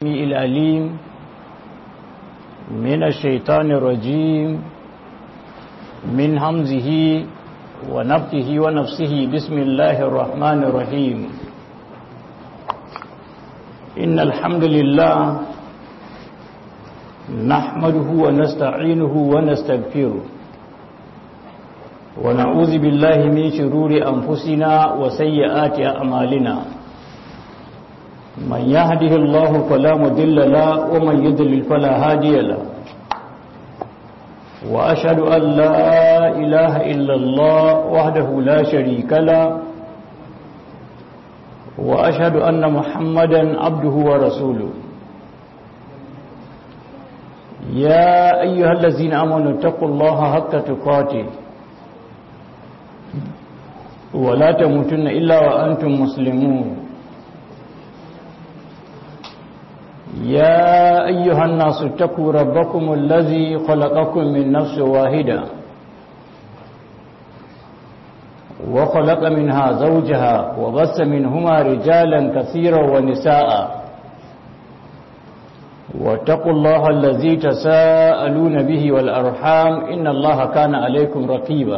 الأليم من الشيطان الرجيم من همزه ونفته ونفسه بسم الله الرحمن الرحيم إن الحمد لله نحمده ونستعينه ونستغفره ونعوذ بالله من شرور أنفسنا وسيئات أعمالنا من يهده الله فلا مضل له ومن يضلل فلا هادي له وأشهد أن لا إله إلا الله وحده لا شريك له وأشهد أن محمدا عبده ورسوله يا أيها الذين آمنوا اتقوا الله حق تقاته ولا تموتن إلا وأنتم مسلمون يا أيها الناس اتقوا ربكم الذي خلقكم من نفس واحدة وخلق منها زوجها وبث منهما رجالا كثيرا ونساء واتقوا الله الذي تساءلون به والأرحام إن الله كان عليكم رقيبا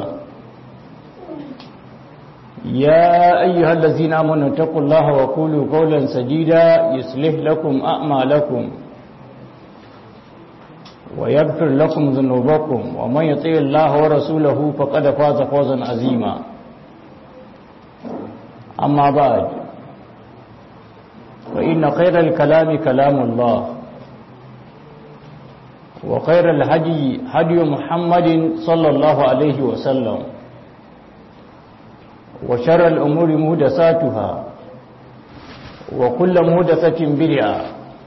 يا أيها الذين آمنوا اتقوا الله وقولوا قولا سديدا يصلح لكم أعمالكم ويغفر لكم ذنوبكم ومن يطيع الله ورسوله فقد فاز فوزا عظيما أما بعد فإن خير الكلام كلام الله وخير الهدي هدي محمد صلى الله عليه وسلم وشر الأمور مهدساتها وكل مهدسة بدعة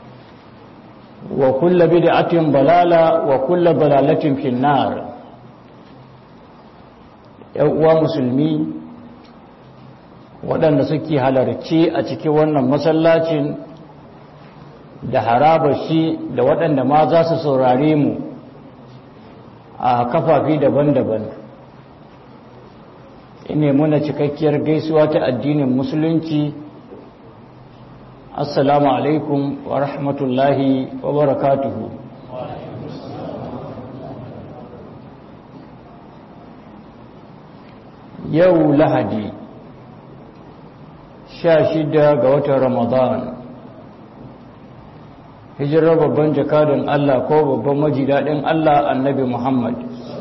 وكل بدعة ضلالة وكل ضلالة في النار يوم مسلمي waɗanda suke halarci a cikin wannan masallacin da haraba shi da waɗanda ma za su saurare mu a kafafi daban-daban ine muna cikakkiyar gaisuwa ta addinin musulunci assalamu alaikum wa rahmatullahi wa barakatuhu yau lahadi sha shida ga watan ramadan hijirar babban jakadin allah ko babban majidaɗin allah annabi muhammad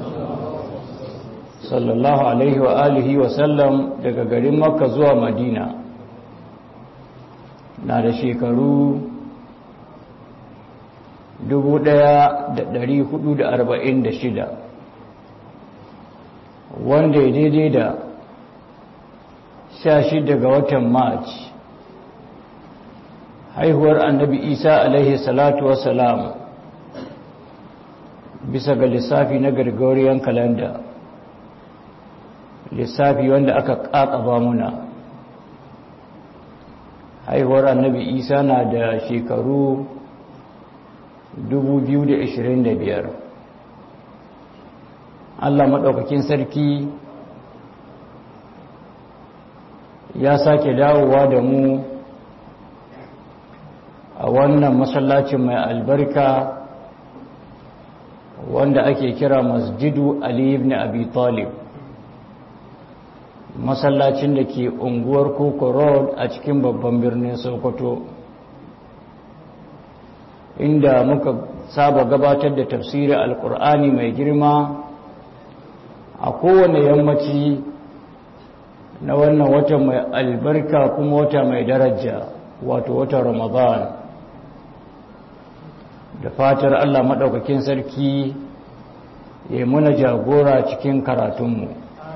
sallallahu alaihi wa alihi wa sallam daga garin makka zuwa madina na da shekaru 1446 wanda ya daidai da 16 ga watan march haihuwar annabi isa alaihi salatu wasalam bisa ga lissafi na gregorian calendar lissafi wanda aka ƙaƙaba muna haihuwar annabi isa na da shekaru 2025 allah maɗaukakin sarki ya sake dawowa da mu a wannan masallacin mai albarka wanda ake kira masjidu ali ibn abi talib masallacin da ke unguwar koko road a cikin babban birnin sokoto inda muka saba gabatar da tafsirin alkur'ani mai girma a kowane yammaci na wannan wata mai albarka kuma wata mai daraja wato wata ramadan da fatar allah maɗaukakin sarki ya muna jagora cikin karatunmu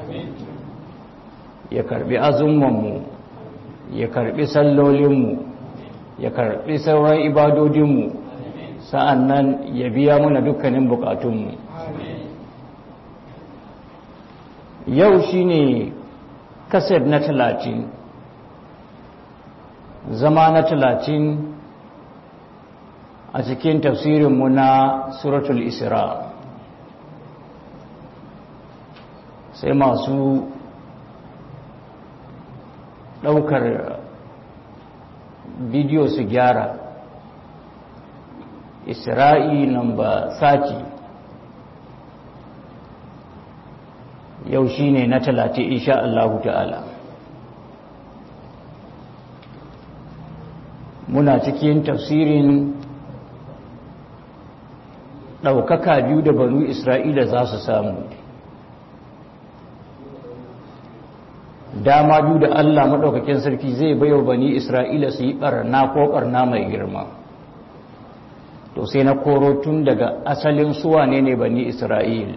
ya karbi azumanmu ya karbi sallolinmu ya karbi sauran ibadodinmu sa'an nan ya biya muna dukkanin bukatunmu yau shine kaset na talatin zama na talatin a cikin tafsirinmu na suratul isra sai masu ɗaukar bidiyo su gyara isra'i namba sati yau shine na talatin insha Allahu ta'ala muna cikin tafsirin ɗaukaka biyu da banu isra'ila za su samu dama biyu da allah maɗaukakin sarki zai bayo bani isra'ila su yi ɓarna ko ɓarna mai girma to sai na koro tun daga asalin suwa ne ne bani isra'il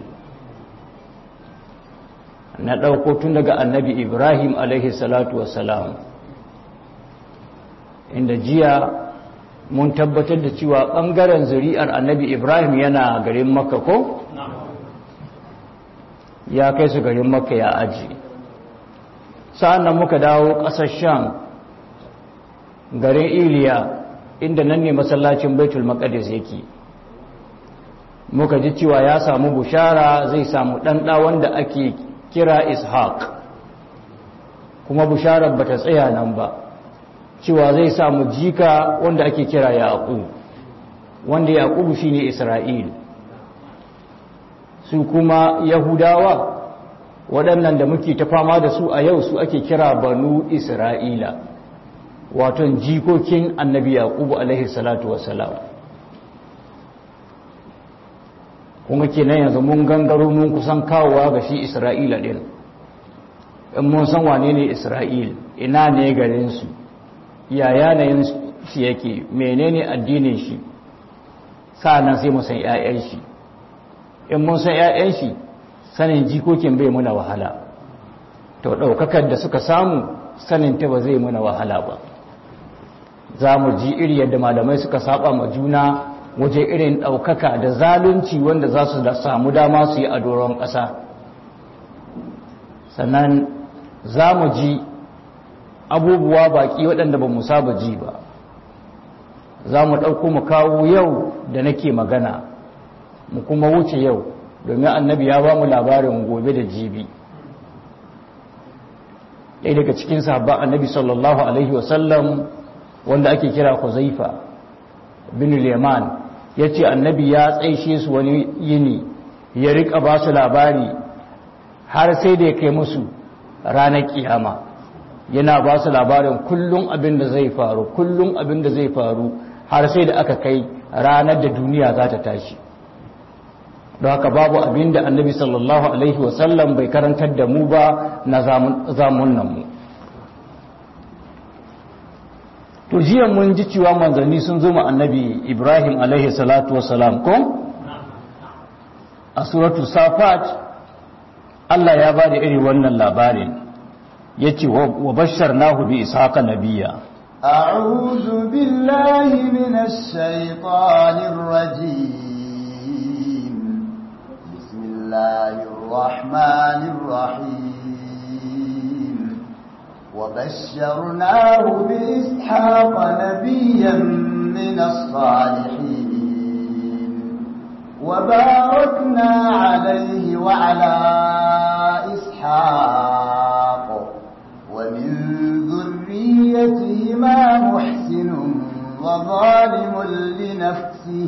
na ɗauko tun daga annabi ibrahim alaihi salatu wasalam inda jiya mun tabbatar da cewa ɓangaren zuri'ar annabi ibrahim yana garin makka ko? ya kai su garin makka ya aji sa'an nan muka dawo ƙasar sham garin iliya inda nan ne masallacin baitul maqdis yake muka ji cewa ya samu bushara zai samu ɗanɗa wanda ake kira ishaq kuma busharar bata tsaya nan ba cewa zai samu jika wanda ake kira yaƙub wanda yaƙub shine isra'il su kuma yahudawa waɗannan da muke ta fama da su a yau su ake kira banu isra'ila waton jikokin annabi yaƙub alaihi salatu wasalam kuma kenan yanzu mun gangaro mun kusan kawowa ga shi isra'ila ɗin in mun san wane ne isra'il ina ne garinsu ya yanayin shi yake menene addinin shi sa'annan sai mu san ƴaƴan shi in mun san ƴaƴan shi sanin jikokin bai muna wahala to daukakar da suka samu sanin ta ba zai muna wahala ba za mu ji iri yadda malamai suka saba ma juna waje irin daukaka da zalunci wanda za su samu dama su yi a doron ƙasa sannan za mu ji abubuwa baki waɗanda ba mu saba ji ba za mu ɗauko mu kawo yau da nake magana mu kuma wuce yau domin annabi ya ba mu labarin gobe da jibi ɗaya daga cikin sahabban annabi sallallahu alaihi wasallam wanda ake kira huzaifa bin liman ya ce annabi ya tsaishe su wani yini ya riƙa ba su labari har sai da ya kai musu ranar kiyama yana ba su labarin kullum abin da zai faru kullum abin da zai faru har sai da aka kai ranar da duniya za ta tashi don haka babu abin da annabi sallallahu alaihi wasallam bai karantar da mu ba na zamunan mu to jiya mun ji cewa manzanni sun zo annabi ibrahim alaihi salatu wasalam ko a suratu safat Allah ya ba da iri wannan labarin yace wa basharnahu bi ishaqa nabiyya a'udhu billahi minash shaitanir rajim bismillahir rahmanir rahim wa basharnahu bi ishaqa nabiyyan minas salihin وباركنا عليه وعلى إسحاق ومن ذريتهما محسن وظالم لنفسه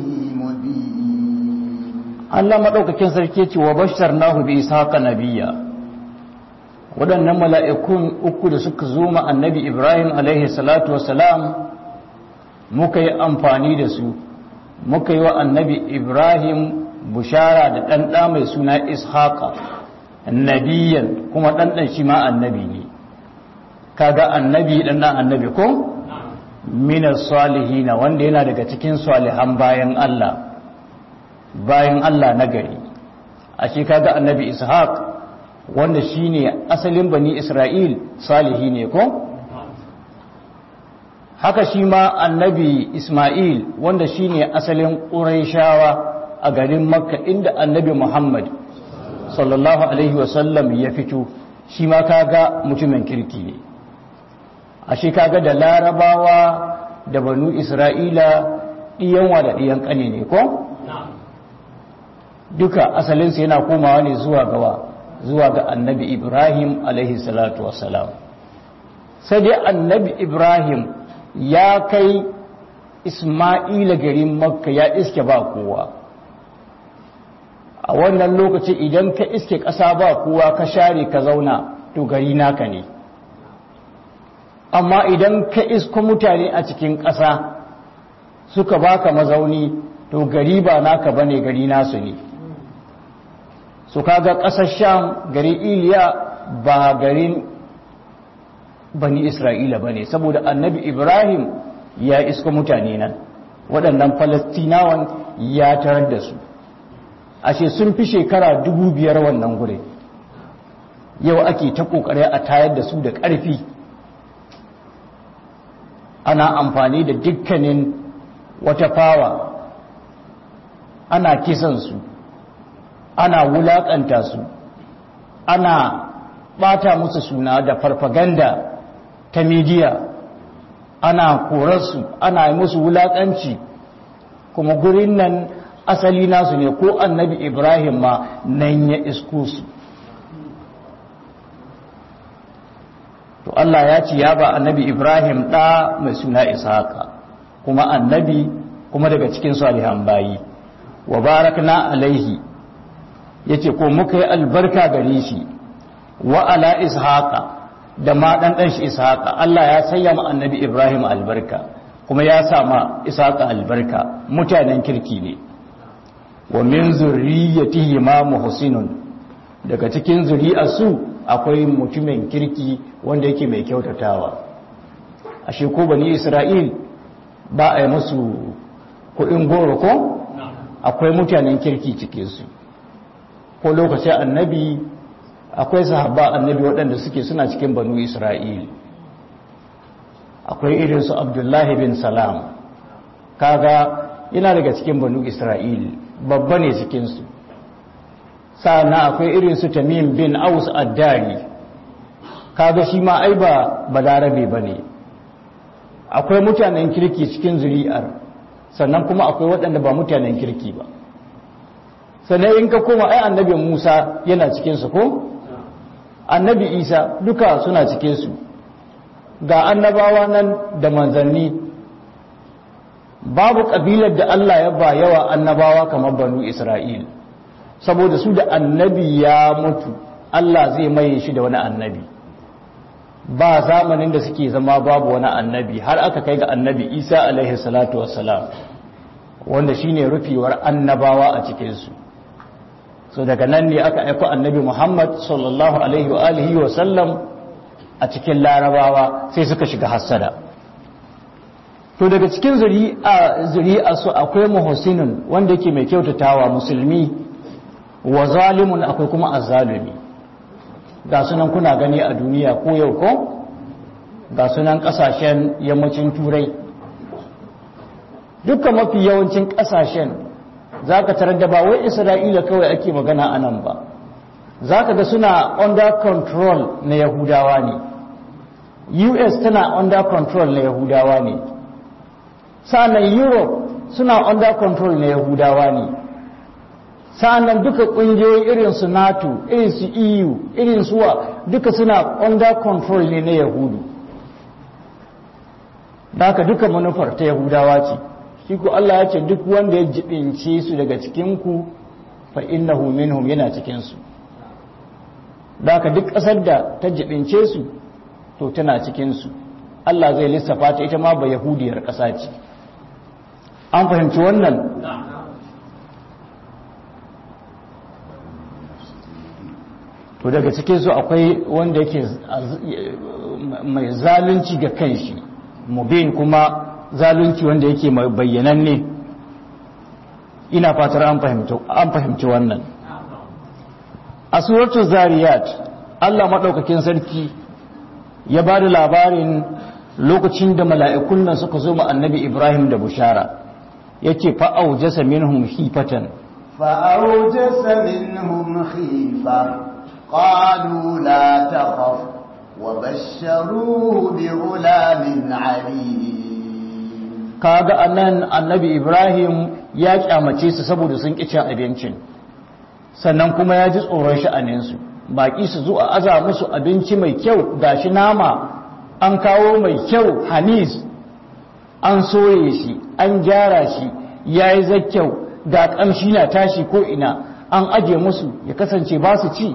مبين Allah madaukakin sarki ce wa basharnahu bi ishaqa nabiyya waɗannan mala'ikun uku da suka zo ma annabi Ibrahim alaihi salatu wassalam muka yi amfani da su muka yi wa annabi Ibrahim bushara da ɗanɗa mai suna ishaqa nabiyan kuma ɗanɗan shi ma annabi ne kaga annabi dan dan annabi ko minas salihina wanda yana daga cikin salihan bayan Allah bayan Allah na gari ashe kaga annabi ishaq wanda shine asalin bani isra'il salihi ne ko haka shi ma annabi isma'il wanda shine asalin quraishawa a garin makka inda annabi muhammad sallallahu alaihi wasallam ya fito shi ma kaga mutumin kirki ne ashe kaga da larabawa da banu isra'ila ɗiyanwa da ɗiyan ƙane ne ko? duka asalinsu yana komawa ne zuwa gawa zuwa ga annabi ibrahim alaihi salatu wassalam sai dai annabi ibrahim ya kai isma'ila garin makka ya iske ba kowa a wannan lokaci idan ka iske ƙasa ba kowa ka share ka zauna to gari naka ne amma idan ka isko mutane a cikin ƙasa suka baka mazauni to gari ba naka bane gari nasu ne su kaga ƙasar sham gari iliya ba garin bani isra'ila bane saboda annabi ibrahim ya isko mutane nan waɗannan falastinawan ya tarar da su ashe sun fi shekara dubu biyar wannan gure yau ake ta ƙoƙari a tayar da su da ƙarfi ana amfani da dukkanin wata fawa ana kisansu ana wulaƙanta su ana ɓata musu suna da farfaganda ta midiya ana korarsu ana yi musu wulaƙanci kuma gurin nan asali nasu ne ko annabi ibrahim ma nan ya isko su to Allah ya ce ya ba annabi ibrahim ɗa mai suna isaka kuma annabi kuma daga cikin salihan bayi wa barakna alaihi yace ko muka yi albarka gare shi wa ala ishaqa da ma dan dan shi ishaqa Allah ya sanya mu annabi ibrahim albarka kuma ya sa ma ishaqa albarka mutanen kirki ne wa min zurriyyatihi ma muhsinun daga cikin zuri'arsu akwai mutumin kirki wanda yake mai kyautatawa ashe ko bani isra'il ba a yi musu kuɗin goro ko akwai mutanen kirki cikinsu ko lokacin annabi akwai sahabba annabi waɗanda suke suna cikin banu isra'il akwai irinsu abdullahi bin salam kaga yana daga cikin banu isra'il babba ne cikinsu sa'ana akwai irinsu tamim bin aus addari kaga shi ma ai ba balarabe ba ne akwai mutanen kirki cikin zuri'ar sannan kuma akwai waɗanda ba mutanen kirki ba sannan in ka koma ai annabi musa yana cikinsu ko annabi isa duka suna cikinsu ga annabawa nan da manzanni babu ƙabilar da allah ya ba yawa annabawa kamar banu isra'il saboda su da annabi ya mutu allah zai maye shi da wani annabi ba zamanin da suke zama babu wani annabi har aka kai ga annabi isa alaihi salatu wassalam wanda shine rufewar annabawa a cikinsu so daga nan ne aka aiko annabi muhammad sallallahu alaihi wa alihi wa sallam a cikin larabawa sai suka shiga hassada to daga cikin zuri'a su akwai muhsinun wanda yake mai kyautatawa musulmi wa zalimun akwai kuma azzalumi ga sunan kuna gani a duniya ko yau ko ga sunan kasashen yammacin turai dukkan mafi yawancin kasashen za ka tarar da ba wai isra'ila kawai ake magana a nan ba za ka ga suna under control na yahudawa ne us tana under control na yahudawa ne sa'annan europe suna under control na yahudawa ne sa'annan duka ƙungiyoyi irin su nato irin su eu irin suwa duka suna under control ne na yahudu da haka duka manufar ta yahudawa ce shi ku Allah ya ce duk wanda ya jibince su daga cikinku fa innahu minhum yana cikinsu da haka duk ƙasar da ta jibince su to tana cikinsu Allah zai lissafa ta ita ma ba yahudiyar ƙasa ce an fahimci wannan to daga cikinsu akwai wanda yake mai zalunci ga kanshi mubin kuma zalunci wanda yake mai bayyananne ina fatar an fahimci wannan a suratul zariyat Allah maɗaukakin sarki ya ba da labarin lokacin da mala'ikun nan suka zo annabi Ibrahim da bushara yake fa'aujasa minhum khifatan fa'aujasa minhum khifa qalu la takhaf wa basharuhu bi ghulamin alim kaga anan annabi Ibrahim ya kyamace su saboda sun ƙi cin abincin sannan kuma ya ji tsoron sha'aninsu baƙi su zo a aza musu abinci mai kyau gashi nama an kawo mai kyau hanis an soye shi an gyara shi ya yi zakkyau ga ƙamshi na tashi ko ina an aje musu ya kasance ba su ci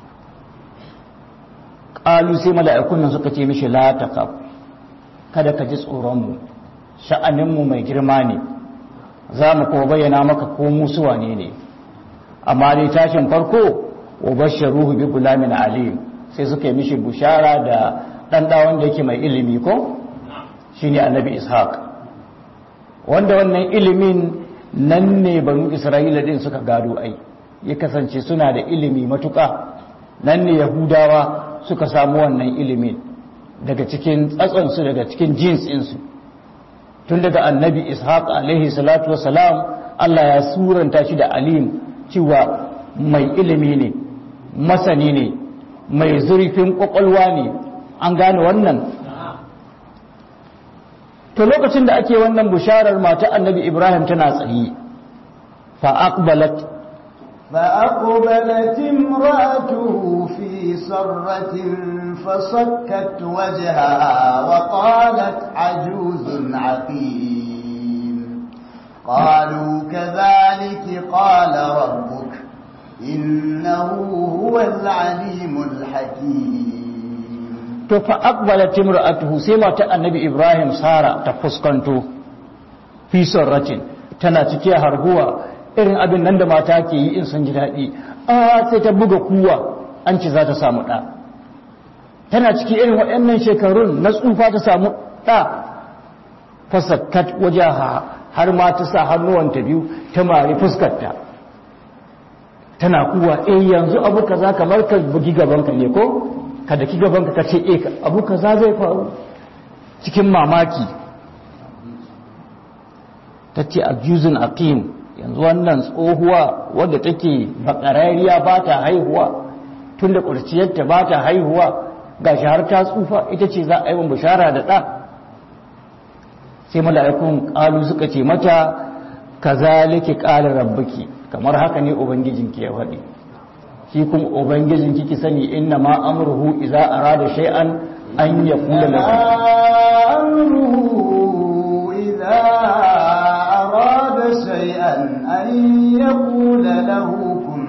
ƙalu sai mala'ikun nan suka ce mishi la taqaf kada ka ji tsoronmu sha'aninmu mai girma ne za mu kuma bayyana maka ko musu wane ne amma dai tashin farko wa basharuhu bi gulamin alim sai suka yi mishi bushara da dan da wanda yake mai ilimi ko shine annabi ishaq wanda wannan ilimin nan ne banu isra'ila din suka gado ai ya kasance suna da ilimi matuƙa nan ne yahudawa suka samu wannan ilimin daga cikin tsatsonsu daga cikin jins ɗinsu tun daga annabi ishaq alaihi salatu wasalam allah ya suranta shi da alim cewa mai ilimi ne masani ne mai zurfin kwakwalwa ne an gane wannan to lokacin da ake wannan bisharar mata annabi ibrahim tana tsayi fa aqbalat فأقبلت امرأته في صرة فصكت وجهها وقالت عجوز عقيم قالوا كذلك قال ربك إنه هو العليم الحكيم to fa aqbalat imra'atuhu sai mata annabi ibrahim sara ta fuskanto fi sarratin tana cike harguwa irin abin nan da mata ke yi in sun ji daɗi a sai ta buga kuwa an ci za ta samu ɗa tana ciki irin waɗannan shekarun na tsufa ta samu ɗa fasakkat waje har ma ta sa hannuwanta biyu ta mari fuskarta tana kuwa eh yanzu abu kaza kamar ka bugi gabanka ne ko kada ki gabanka ka ce eh abu kaza zai faru cikin mamaki ta ce abjuzun aqim yanzu wannan tsohuwa wadda take bakarariya ba ta haihuwa tun da ƙurciyarta ba ta haihuwa ga har ta tsufa ita ce za a yi bishara da ɗa sai mala'ikun ƙalu suka ce mata ka zalike ƙalar rabbuki kamar haka ne ubangijinki ya faɗi shi kuma ubangijinki ki sani inna ma amruhu iza arada shay'an an yaqula lahu amruhu idza شيئا أن يقول له كن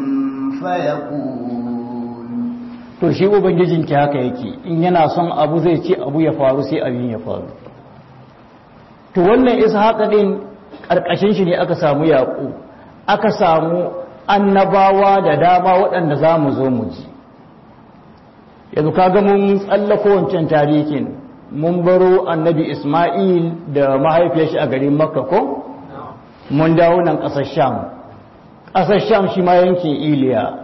فيكون to shi ubangijinki haka yake in yana son abu zai ce abu ya faru sai abin ya faru to wannan ishaqa din karkashin shi ne aka samu yaƙo aka samu annabawa da dama waɗanda za mu zo mu ji yanzu kaga mun tsallako wancan tarihin mun baro annabi isma'il da mahaifiyar shi a garin makka ko mun dawo nan ƙasar sham ƙasar sham shi ma yankin iliya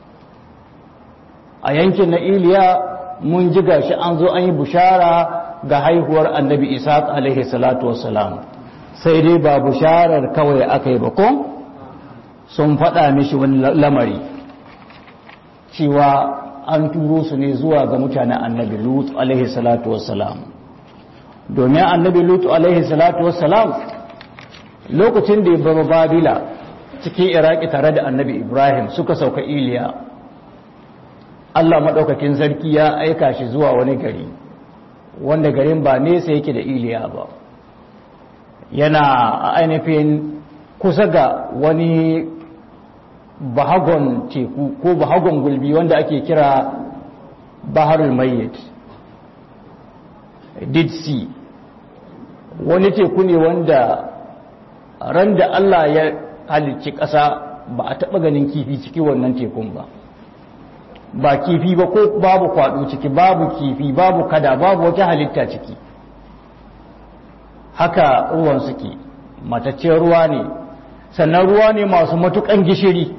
a yankin na iliya mun ji gashi an zo an yi bushara ga haihuwar annabi isa alaihi salatu wassalam sai dai ba busharar kawai aka yi ba ko sun faɗa mishi wani lamari cewa an turo su ne zuwa ga mutanen annabi lut alaihi salatu wassalam domin annabi lut alaihi salatu wassalam lokacin da ya bar babila cikin iraki tare da annabi ibrahim suka sauka iliya allah maɗaukakin sarki ya aika shi zuwa wani gari wanda garin ba nesa yake da iliya ba yana ainihin kusa ga wani bahagon teku ko bahagon gulbi wanda ake kira baharul mayyit dead sea wani teku ne wanda ran da Allah ya halicci ƙasa ba a taɓa ganin kifi ciki wannan tekun ba ba kifi ba ko babu kwaɗo ciki babu kifi babu kada babu wata halitta ciki haka ruwan suke mataccen ruwa ne sannan ruwa ne masu matuƙan gishiri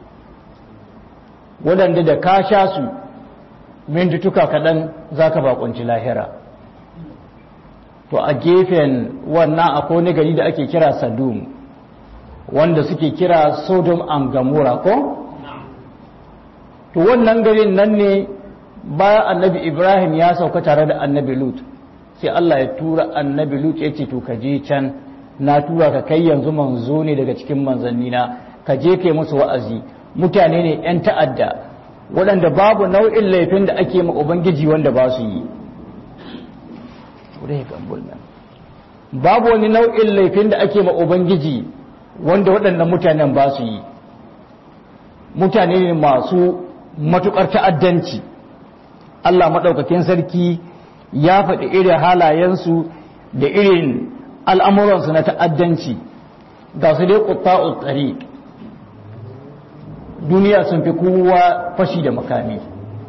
waɗanda da ka sha su mintutuka kaɗan za ka bakunci lahira to a gefen wannan akwai wani gari da ake kira sadum wanda suke kira sodom and gamora ko to wannan garin nan ne bayan annabi ibrahim ya sauka tare da annabi lut sai allah ya tura annabi lut ya ce to ka je can na tura ka kai yanzu manzo ne daga cikin manzannina ka je kai musu wa'azi mutane ne 'yan ta'adda waɗanda babu nau'in laifin da ake ma ubangiji wanda ba su yi babu wani nau'in laifin da ake ma ubangiji wanda waɗannan mutanen ba su yi mutane ne masu matuƙar ta'addanci Allah maɗaukakin sarki ya faɗi irin halayensu da irin al'amuransu na ta'addanci ga su dai ƙutta'ul tsari duniya sun fi kowa fashi da makami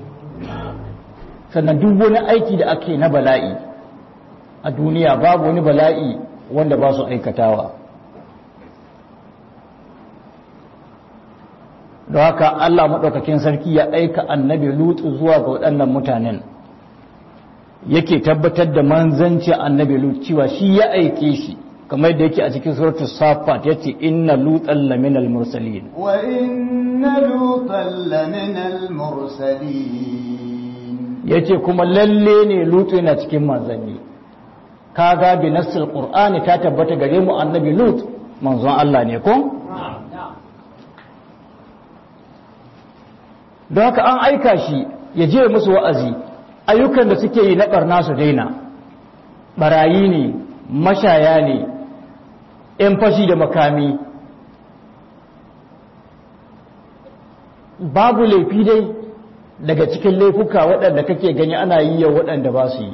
sannan duk wani aiki da ake na bala'i a duniya babu wani bala'i wanda ba su aikatawa da haka Allah maɗaukakin sarki ya aika annabi lutu zuwa ga waɗannan mutanen yake tabbatar da manzanci annabi lutu cewa shi ya aike shi kamar da yake a cikin suratu safat yace inna lutan laminal mursalin wa inna lutan laminal mursalin yace kuma lalle ne lutu yana cikin manzanni kaga bi nassil qur'ani ta tabbata gare mu annabi lut manzon Allah ne ko don haka an aika shi ya je musu wa'azi ayyukan da suke yi na barna su daina barayi ne mashaya ne ‘yan fashi da makami babu laifi dai daga cikin laifuka waɗanda kake gani ana yi yau waɗanda ba su yi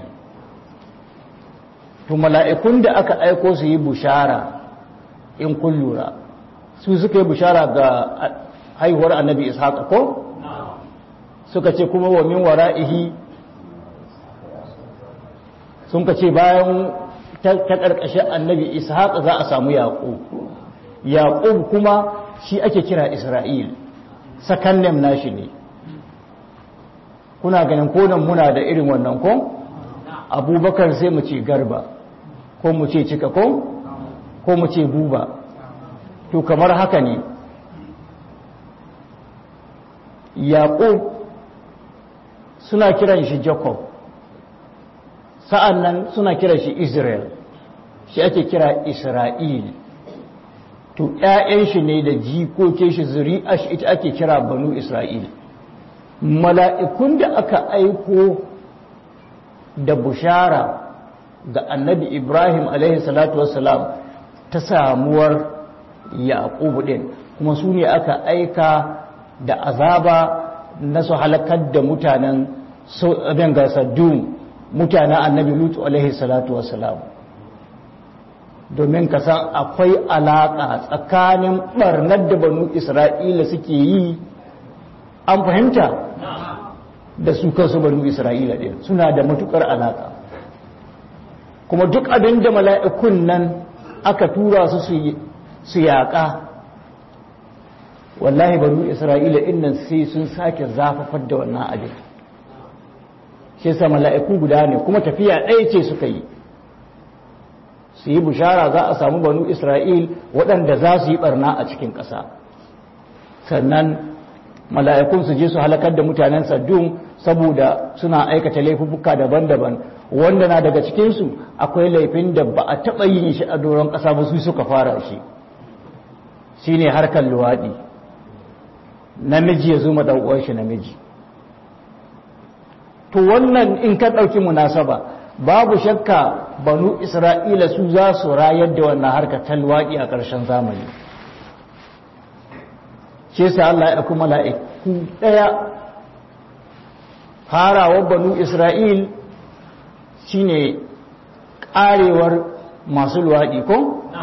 to mala'ikun da aka aiko su yi bushara in kun lura su suka yi bushara ga haihuwar annabi ishaq ko suka ce kuma wa min wara'ihi sun ka ce bayan ta ƙarƙashin annabi ishaq za a samu yaƙub yaƙub kuma shi ake kira isra'il sakannem nashi ne kuna ganin konan muna da irin wannan ko abubakar sai mu ce garba ko mu ce cika ko ko mu ce buba to kamar haka ne yaƙub suna kiran shi jacob sa'an nan suna kiran shi israel shi ake kira isra'il to ‘ya'yan shi ne da jikokin shi zuri'a shi ita ake kira banu isra'il mala'ikun da aka aiko da bushara ga annabi ibrahim salatu wassalam ta samuwar yaƙubu ɗin kuma su ne aka aika da azaba na su halakar da mutanen abin gasaddun mutanen annabi lutu alaihi salatu wassalam domin ka san akwai alaƙa tsakanin ɓarnar da banu isra'ila suke yi an fahimta da su kansu banu isra'ila ɗin suna da matuƙar alaƙa kuma duk abin da mala'ikun nan aka tura su su yaƙa wallahi banu isra'ila innan sai sun sake zafafar da wannan abin shi sa mala'iku guda ne kuma tafiya ɗaya ce suka yi su yi bishara za a samu banu isra'il waɗanda za su yi ɓarna a cikin ƙasa sannan mala'ikun su je su halakar da mutanen saddun saboda suna aikata laifuka daban-daban wanda na daga cikinsu akwai laifin da ba a taɓa yin shi a doron ƙasa ba su suka fara shi shi ne harkar luwaɗi namiji ya zuma ɗau'uwar shi namiji to wannan in ka ɗauki munasaba babu shakka banu isra'ila su za su rayar da wannan harkar talwaƙi a ƙarshen zamani ce sa Allah ya kuma mala'iku ɗaya farawar banu isra'il shine ƙarewar masu luwaɗi ko?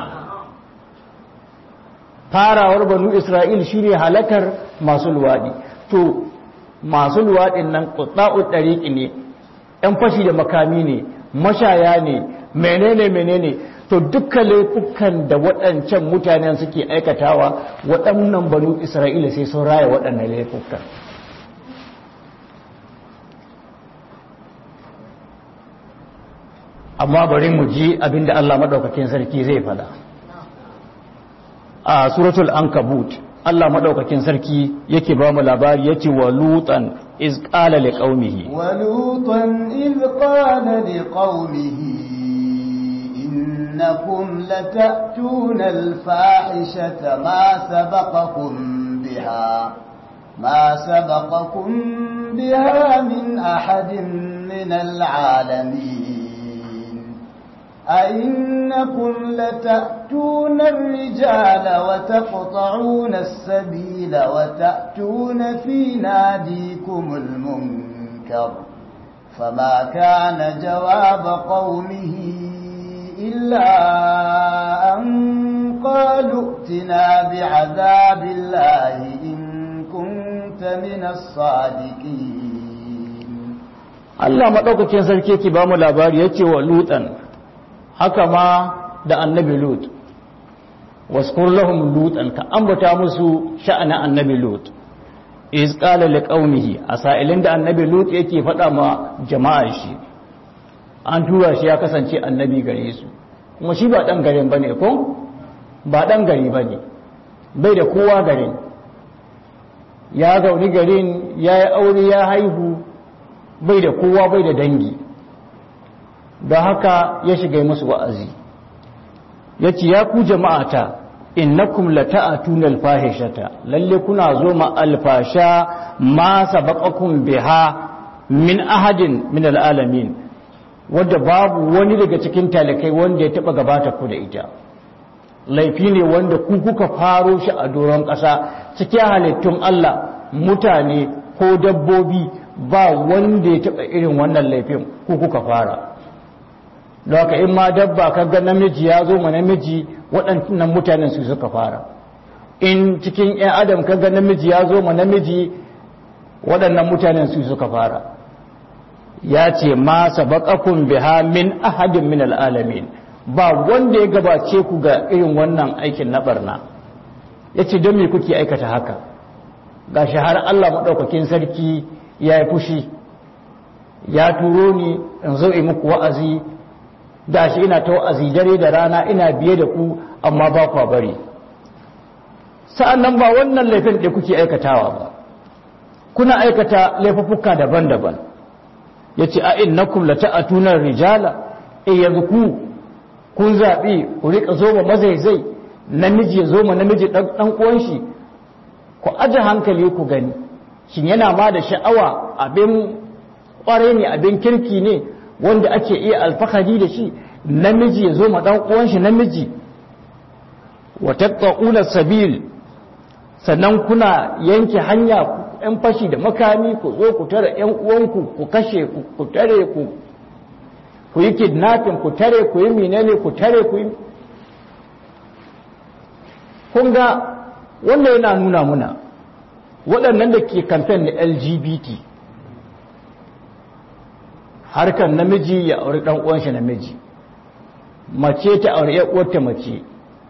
farawar banu isra'il shine halakar masu luwaɗi to masu luwaɗin nan ƙuɗa'ud ɗariƙi ne ‘yan fashi da makami ne mashaya ne menene menene to dukkan laifukan da waɗancan mutanen suke aikatawa waɗannan banu isra'ila sai sun raya waɗannan laifukan amma bari mu ji abinda Allah maɗaukakin sarki zai fada a suratul ankabut Allah maɗaukakin sarki yake ba mu labari yace wa lutan iz qala liqaumihi wa lutan iz qala liqaumihi innakum latatuna alfahishata ma sabaqakum biha ma sabaqakum biha min ahadin min alalamin أئنكم لتأتون الرجال وتقطعون السبيل وتأتون في ناديكم المنكر فما كان جواب قومه إلا أن قالوا ائتنا بعذاب الله إن كنت من الصادقين Allah maɗaukakin sarki yake ba mu labari ya ce wa lutan haka ma da annabi lut waskur lahum lutan ka ambata musu sha'anin annabi lut iz qala liqaumihi a sa'ilin da annabi lut yake faɗa ma jama'ar shi an tura shi ya kasance annabi gare su kuma shi ba ɗan garin bane ko ba ɗan gari bane bai da kowa garin ya gauni garin ya yi aure ya haihu bai da kowa bai da dangi da haka ya shiga musu wa'azi ya ce ya ku jama'ata innakum lata'atuna alfahishata lalle kuna zo ma alfasha ma sabaqakum biha min ahadin min alalamin wanda babu wani daga cikin talakai wanda ya taba gabata ku da ita laifi ne wanda ku kuka faro shi a doron ƙasa cikin halittun Allah mutane ko dabbobi ba wanda ya taɓa irin wannan laifin ku kuka fara haka in ma dabba kaga namiji ya zo ma namiji waɗannan mutanen su suka fara in cikin 'yan adam kaga namiji ya zo ma namiji waɗannan mutanen su suka fara ya ce ma sabaqakum biha min ahadin min al'alamin ba wanda ya gabace ku ga irin wannan aikin na barna yace don me kuke aikata haka gashi har Allah madaukakin sarki ya yi fushi ya turo ni in zo yi muku wa'azi da shi ina ta wa'azi dare da rana ina biye da ku amma ba kwa bari sa'an nan ba wannan laifin da kuke aikatawa ba kuna aikata laifuffuka daban-daban ya ce a innakum la ta'atunar rijala e yanzu ku kun zaɓi ku riƙa zo ma mazaizai namiji ya zo ma namiji ɗan uwan shi ku aje hankali ku gani shin yana ma da sha'awa abin ƙwarai ne abin kirki ne wanda ake iya alfahari da shi namiji ya zo ma ɗan uwan shi namiji wa tattaquna sabil sannan kuna yanke hanya ‘yan fashi da makami ku zo ku tare ‘yan uwanku ku kashe ku tare ku ku yi kidnapping ku tare ku yi menene ku tare ku yi kun ga wannan yana nuna muna waɗannan da ke kamfen na lgbt harkar namiji ya auri ɗan uwanshi namiji mace ta auri ‘yan uwarta mace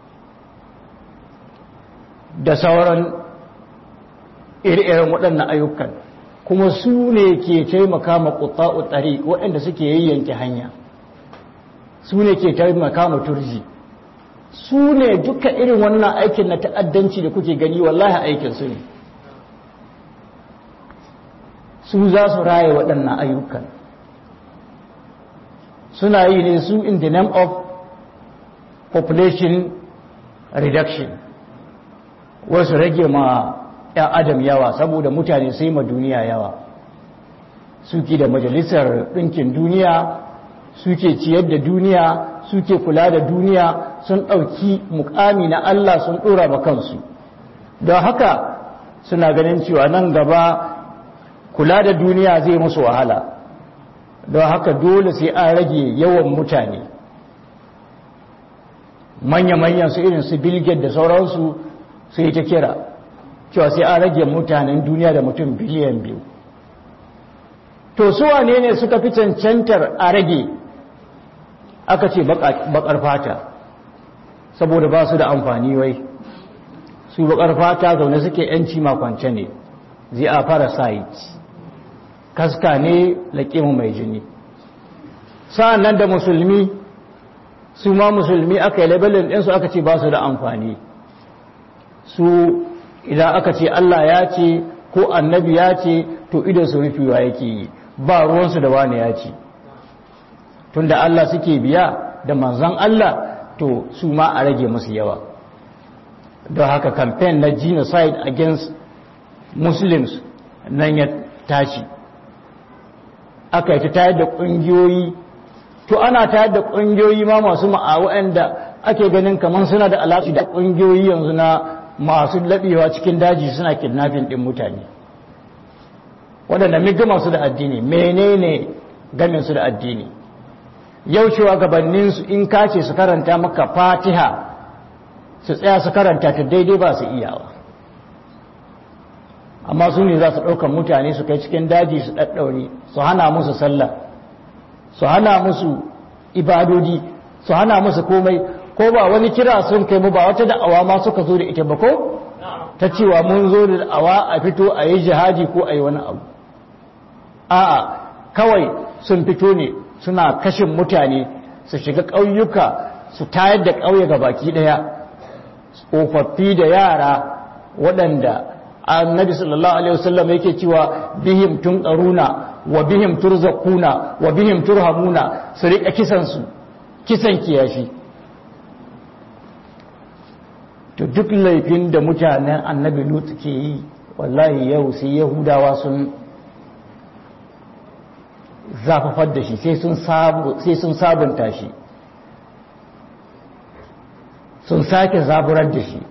da sauran iri-irin waɗannan ayyukan kuma su ne ke taimaka ma ƙutsa'u tsari waɗanda suke yayyanke hanya su ne ke taimaka ma turji su ne duka irin wannan aikin na ta'addanci da kuke gani wallahi aikin su ne su za su raye waɗannan ayyukan suna yi ne su in the name of population reduction wasu rage ma 'yan adam yawa saboda mutane sai ma duniya yawa suke da majalisar ɗinkin duniya suke ciyar da duniya suke kula da duniya sun ɗauki mukami na Allah sun ɗora ba kansu don haka suna ganin cewa nan gaba kula da duniya zai musu wahala don haka dole sai an rage yawan mutane manya-manyan su irin su bilget da sauransu sai ta kira cewa sai an rage mutanen duniya da mutum biliyan biyu to su wane ne suka fi cancantar a rage aka ce bakar fata saboda ba su da amfani wai su bakar fata zaune suke yanci makwance ne zai a parasite kaska ne laƙimu mai jini sa'an nan da musulmi su ma musulmi aka yi labelin ɗinsu aka ce ba su da amfani su idan aka ce Allah ya ce ko annabi ya ce to idan su rufewa yake yi ba ruwansu da wani ya ce tunda Allah suke biya da manzan Allah to su ma a rage musu yawa don haka campaign na genocide against muslims nan ya tashi aka yi ta tayar da ƙungiyoyi to ana tayar da ƙungiyoyi ma masu ma'awa'an da ake ganin kamar suna da alaƙi da ƙungiyoyi yanzu na masu laɓewa cikin daji suna kidnapping ɗin mutane waɗanda miga masu da addini menene gamin su da addini yau cewa gabaninsu in kace su karanta maka fatiha su tsaya su karanta ta daidai ba su iyawa amma su ne za su ɗaukar mutane su kai cikin daji su ɗaɗɗaure su hana musu sallah su hana musu ibadodi su hana musu komai ko ba wani kira sun kai mu ba wata da'awa ma suka zo da ita ba ko ta cewa mun zo da da'awa a fito a yi jihadi ko a yi wani abu a'a kawai sun fito ne suna kashin mutane su shiga ƙauyuka su tayar da ƙauye ga baki ɗaya tsofaffi da yara waɗanda annabi sallallahu alaihi wasallam yake cewa bihim tun ƙaruna wa bihim turzaquna wa bihim turhamuna su rika kisan su kisan kiyashi to duk laifin da mutanen annabi lut ke yi wallahi yau sai yahudawa sun zafafar da shi sai sun sabunta shi sun sake zaburar da shi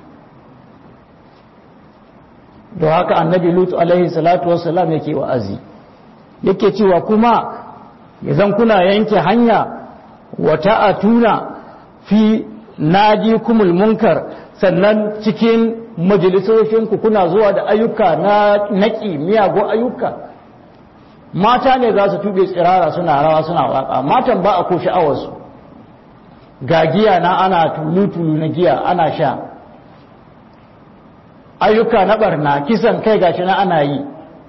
don haka annabi lut alaihi salatu wassalam yake wa'azi yake cewa kuma idan kuna yanke hanya wata atuna fi naji kumul munkar sannan cikin majalisosinku kuna zuwa da ayyuka na naki miyagun ayyuka mata ne za su tube tsirara suna rawa suna waka matan ba a ko sha'awarsu ga giya na ana tulu-tulu na giya ana sha ayyuka na barna kisan kai gashi na ana yi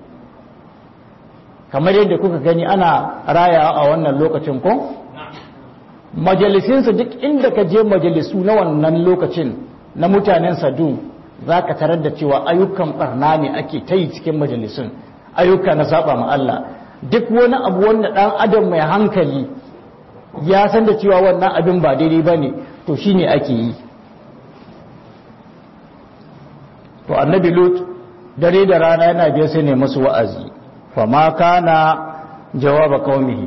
kamar yadda kuka gani ana rayawa a wannan lokacin ko majalisinsu duk inda ka je majalisu na wannan lokacin na mutanen sadu za ka tarar da cewa ayyukan barna ne ake ta yi cikin majalisun ayyuka na saba ma Allah duk wani abu wanda ɗan adam mai hankali ya san da cewa wannan abin ba daidai ba ne to shi ne ake yi to annabi lut dare da rana yana biya sai ne masu wa'azi fa ma kana jawaba qaumihi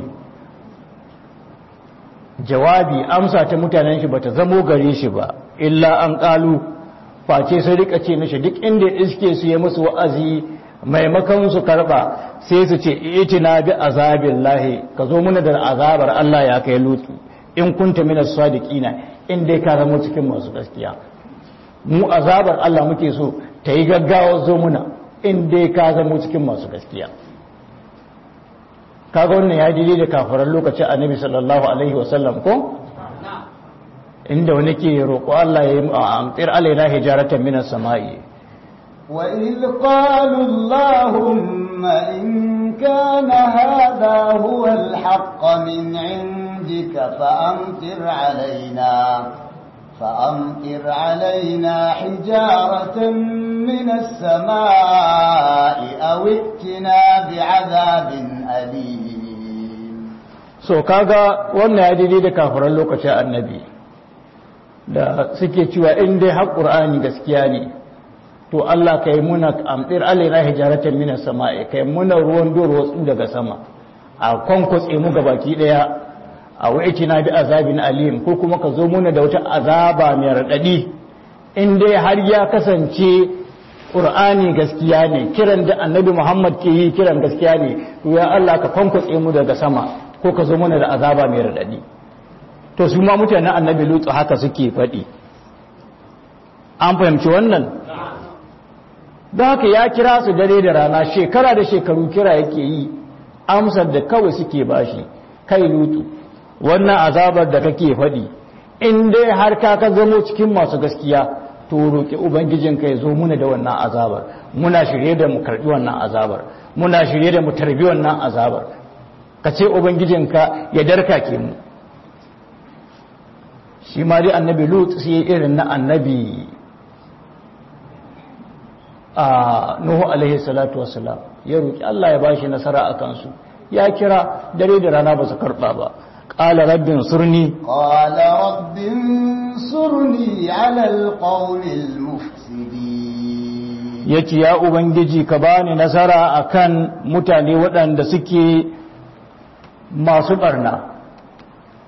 jawabi amsa ta mutanen shi bata zamo gare shi ba illa an kalu face sai rika ce mishi duk inda iske su yi musu wa'azi maimakon su karba sai su ce itina bi azabillahi ka zo muna da azabar Allah ya kai lutu in kunta minas sadiqina in dai ka zama cikin masu gaskiya mu azabar Allah muke so ta yi gaggawa zo muna in dai ka zama cikin masu gaskiya kaga wannan ya daidai da kafaran lokacin annabi sallallahu alaihi wasallam ko inda wani ke roƙo Allah ya yi amtir alaina hijaratan minas sama'i وإذ قالوا اللهم إن كان هذا هو الحق من عندك فأمطر علينا فأمطر علينا حجارة من السماء أو ائتنا بعذاب أليم so kaga wannan ya daidai da kafiran lokacin annabi da suke cewa in dai har qur'ani gaskiya ne to Allah kai muna amtir alaina hijaratan minas sama'i kai muna ruwan doro daga sama a kwankwatse mu gabaki daya a na bi azabin alim ko kuma ka zo muna da wata azaba mai raɗaɗi in dai har ya kasance ƙur'ani gaskiya ne kiran da annabi muhammad ke yi kiran gaskiya ne to ya allah ka kwankwatse mu daga sama ko ka zo muna da azaba mai raɗaɗi to su ma mutanen annabi lutsu haka suke faɗi an fahimci wannan don haka ya kira su dare da rana shekara da shekaru kira yake yi amsar da kawai suke bashi kai lutu wannan azabar da kake faɗi in dai har ka ka zamo cikin masu gaskiya to roƙi ubangijinka ya zo muna da wannan azabar muna shirye da mu karɓi wannan azabar muna shirye da mu tarbi wannan azabar ka ce ubangijinka ya darka ke mu shi ma dai annabi lut sai irin na annabi a nuhu alaihi salatu wassalam ya roƙi Allah ya bashi nasara a kansu ya kira dare da rana ba su karɓa ba قال رب انصرني قال رب انصرني على القوم المفسدين yace ya ubangiji ka bani nasara akan mutane waɗanda suke masu barna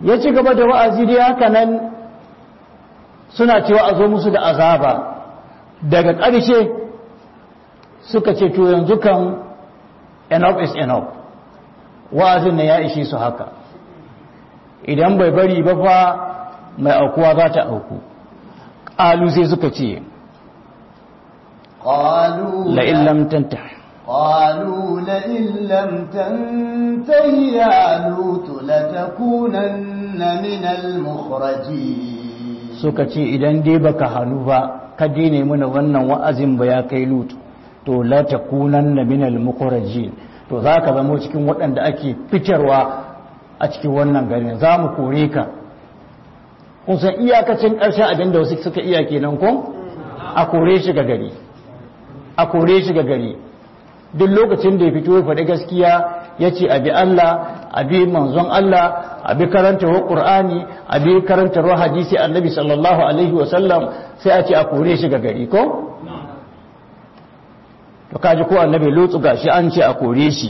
ya ci gaba da wa'azi dai haka nan suna cewa a zo musu da azaba daga ƙarshe suka ce to yanzu kan enough is enough wa'azin na ya ishe su haka idan bai bari ba fa mai aukuwa za ta auku ƙalu sai suka ce قالوا la'in lam tantah قالوا لئن لم تنته يا لوط لتكونن من المخرجين suka ce idan dai baka hannu ba ka dine mana wannan wa'azin ba ya kai lut to la takunanna minal mukhrajin to zaka zama cikin waɗanda ake fitarwa a cikin wannan garin za mu kore ka kun san iyakacin ƙarshen abin da wasu suka iya kenan ko a kore shi ga gari a kore shi ga gari duk lokacin da ya fito ya faɗi gaskiya ya ce abi Allah abi manzon Allah abi karantarwa ƙur'ani abi karantarwa hadisi annabi sallallahu alaihi wasallam sai a ce a kore shi ga gari ko? to kaji ko annabi lutsu gashi an ce a kore shi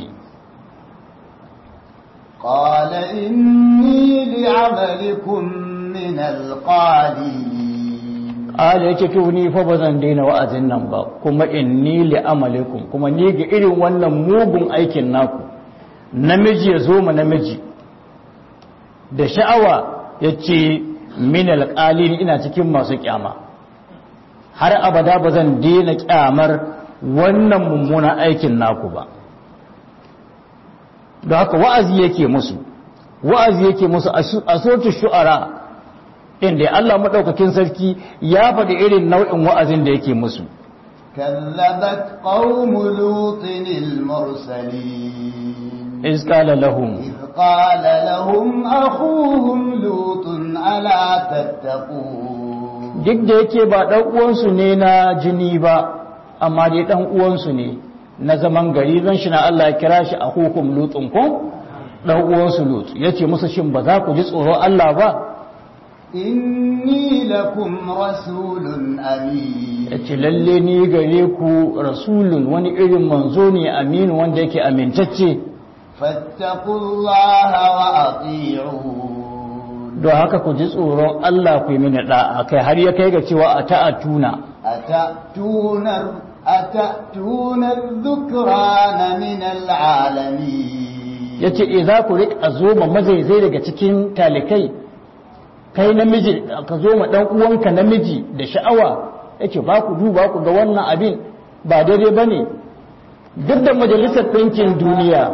قال إني لعملكم من القالين ala yake to ni fa ba zan daina wa'azin nan ba kuma inni li amalikum kuma ni ga irin wannan mugun aikin naku namiji ya zo ma namiji da sha'awa yace min alqalin ina cikin masu kyama har abada ba zan daina kyamar wannan mummunan aikin naku ba da haka wa'azi yake musu wa'azi yake musu a sotu shu'ara inda Allah maɗaukakin sarki ya faɗi irin nau'in wa'azin da yake musu كذبت قوم لوط المرسلين iz qala lahum إذ قال لهم أخوهم لوط ألا تتقون duk da yake ba ɗan uwansu ne na jini ba amma dai ɗan uwansu ne na zaman gari zan shi na Allah ya kira shi a hukum lutun ko ɗan uwansu lut yace musu shin ba za ku ji tsoron Allah ba إني لكم رسول أمين yace lalle ni gare ku rasulun wani irin manzo ne aminu wanda yake amintacce فاتقوا الله وأطيعون don haka ku ji tsoron Allah ku yi mini da'a kai har ya kai ga cewa a ta'atuna أتأتون أتأتون الذكران من العالمين yace e za ku rika zo ma mazaizai daga cikin talikai kai namiji ka zo ma dan uwanka namiji da sha'awa yace ba ku duba ku ga wannan abin ba daidai bane duk da majalisar ɗinkin duniya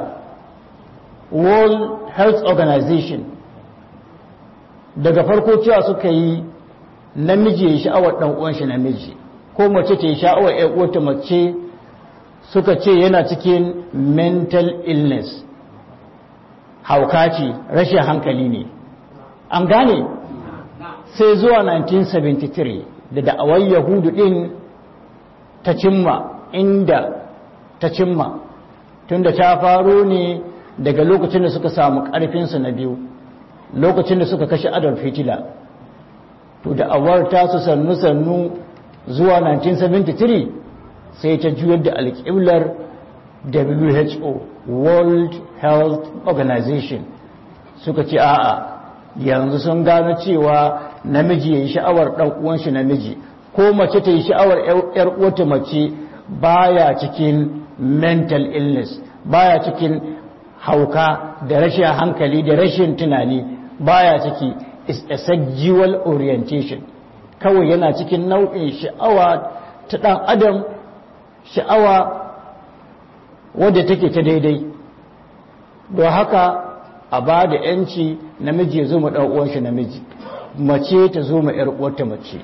World Health Organization daga farko cewa suka yi namiji ya yi sha'awar ɗan uwan shi namiji ko mace ta yi sha'awar ƴan uwarta mace suka ce yana cikin mental illness hauka ce rashin hankali ne an gane sai zuwa 1973 da da'awar yahudu ɗin ta cimma inda ta cimma tunda ta faro ne daga lokacin da suka samu ƙarfinsu na biyu lokacin da suka kashe adolf hitler to da awar tasu sannu-sannu zuwa 1973 sai ta juyar da alƙiblar who world health organization suka ce a'a yanzu sun gano cewa namiji ya yi sha'awar ɗan uwanshi namiji ko mace ta yi sha'awar ‘yar uwata mace baya cikin mental illness baya cikin hauka da rashin hankali da rashin tunani baya ciki is a sexual orientation kawai yana cikin nau'in sha'awa ta ɗan adam sha'awa wadda take ta daidai don haka a ba da ‘yanci namiji ya zo ma ɗan'uwanshi namiji mace ta zo ma ‘yar'uwarta mace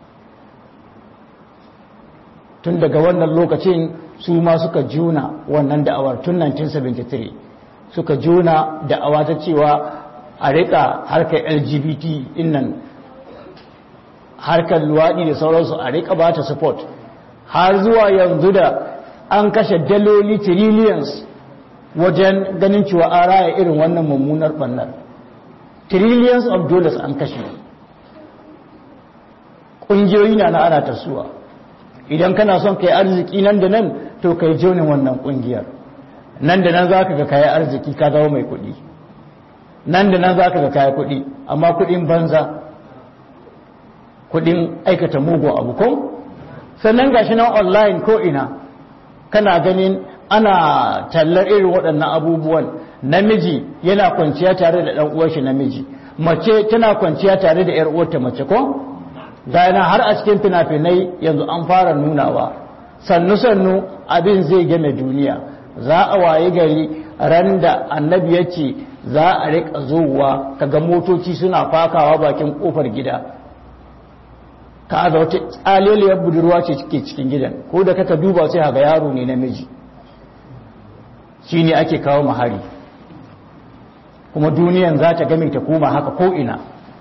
tun daga wannan lokacin su ma suka juna wannan da'awar tun 1973 suka juna da'awa ta cewa a rika harkar lgbt innan harkar luwaɗi da sauransu a rika ba ta support har zuwa yanzu da an kashe daloli trillions wajen ganin cewa an raya irin wannan mummunar ɓannar trillions of dollars an kashe ƙungiyoyi na na ana tasowa idan kana son ka yi arziki nan da nan to ka yi jonin wannan ƙungiyar nan da nan za ka ga kayi arziki ka zama mai kuɗi nan da nan za ka ga kaya kuɗi amma kuɗin banza kuɗin aikata mugun abu ko sannan gashi nan online ko ina kana ganin ana tallar irin waɗannan abubuwan namiji yana kwanciya tare da ɗan uwarshi namiji mace tana kwanciya tare da ‘yar uwarta mace ko gana har a cikin fina-finai yanzu an fara nunawa sannu-sannu abin zai game duniya za a waye gari ran da annabi ya ce za a riƙa zuwa kaga motoci suna fakawa bakin ƙofar gida ka ga wata tsaleliyar budurwa ce ke cikin gidan ko da kaka duba sai haga yaro ne namiji shi ne ake kawo mahari kuma duniyan za ta game ta koma haka ko'ina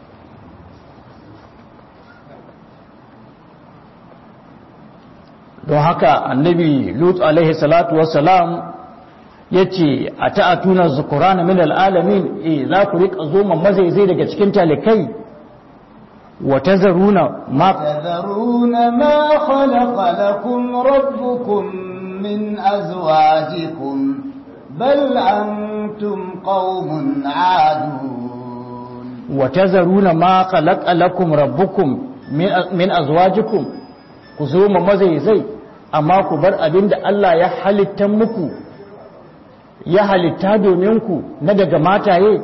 don haka annabi lut alaihi salatu wassalam ya ce a ta'atuna zukurana min al'alamin e za ku riƙa zoma mazaizai daga cikin talikai wa tazaruna ma تذرون ما خلق لكم ربكم من أزواجكم بل أنتم قوم عادون wa tazaruna ma khalaqa lakum rabbukum min min azwajikum ku zoma mazaizai amma ku bar abinda Allah ya halitta muku ya halitta domin ku na daga mataye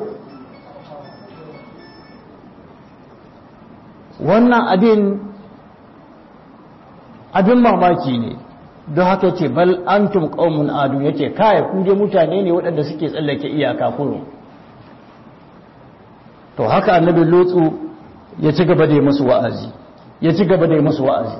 wannan abin abin mamaki ne don haka ce bal antum qaumun adu yace kai ku je mutane ne waɗanda suke tsallake iyaka kurum to haka annabi lutsu ya ci gaba da yi musu wa'azi ya ci gaba da yi musu wa'azi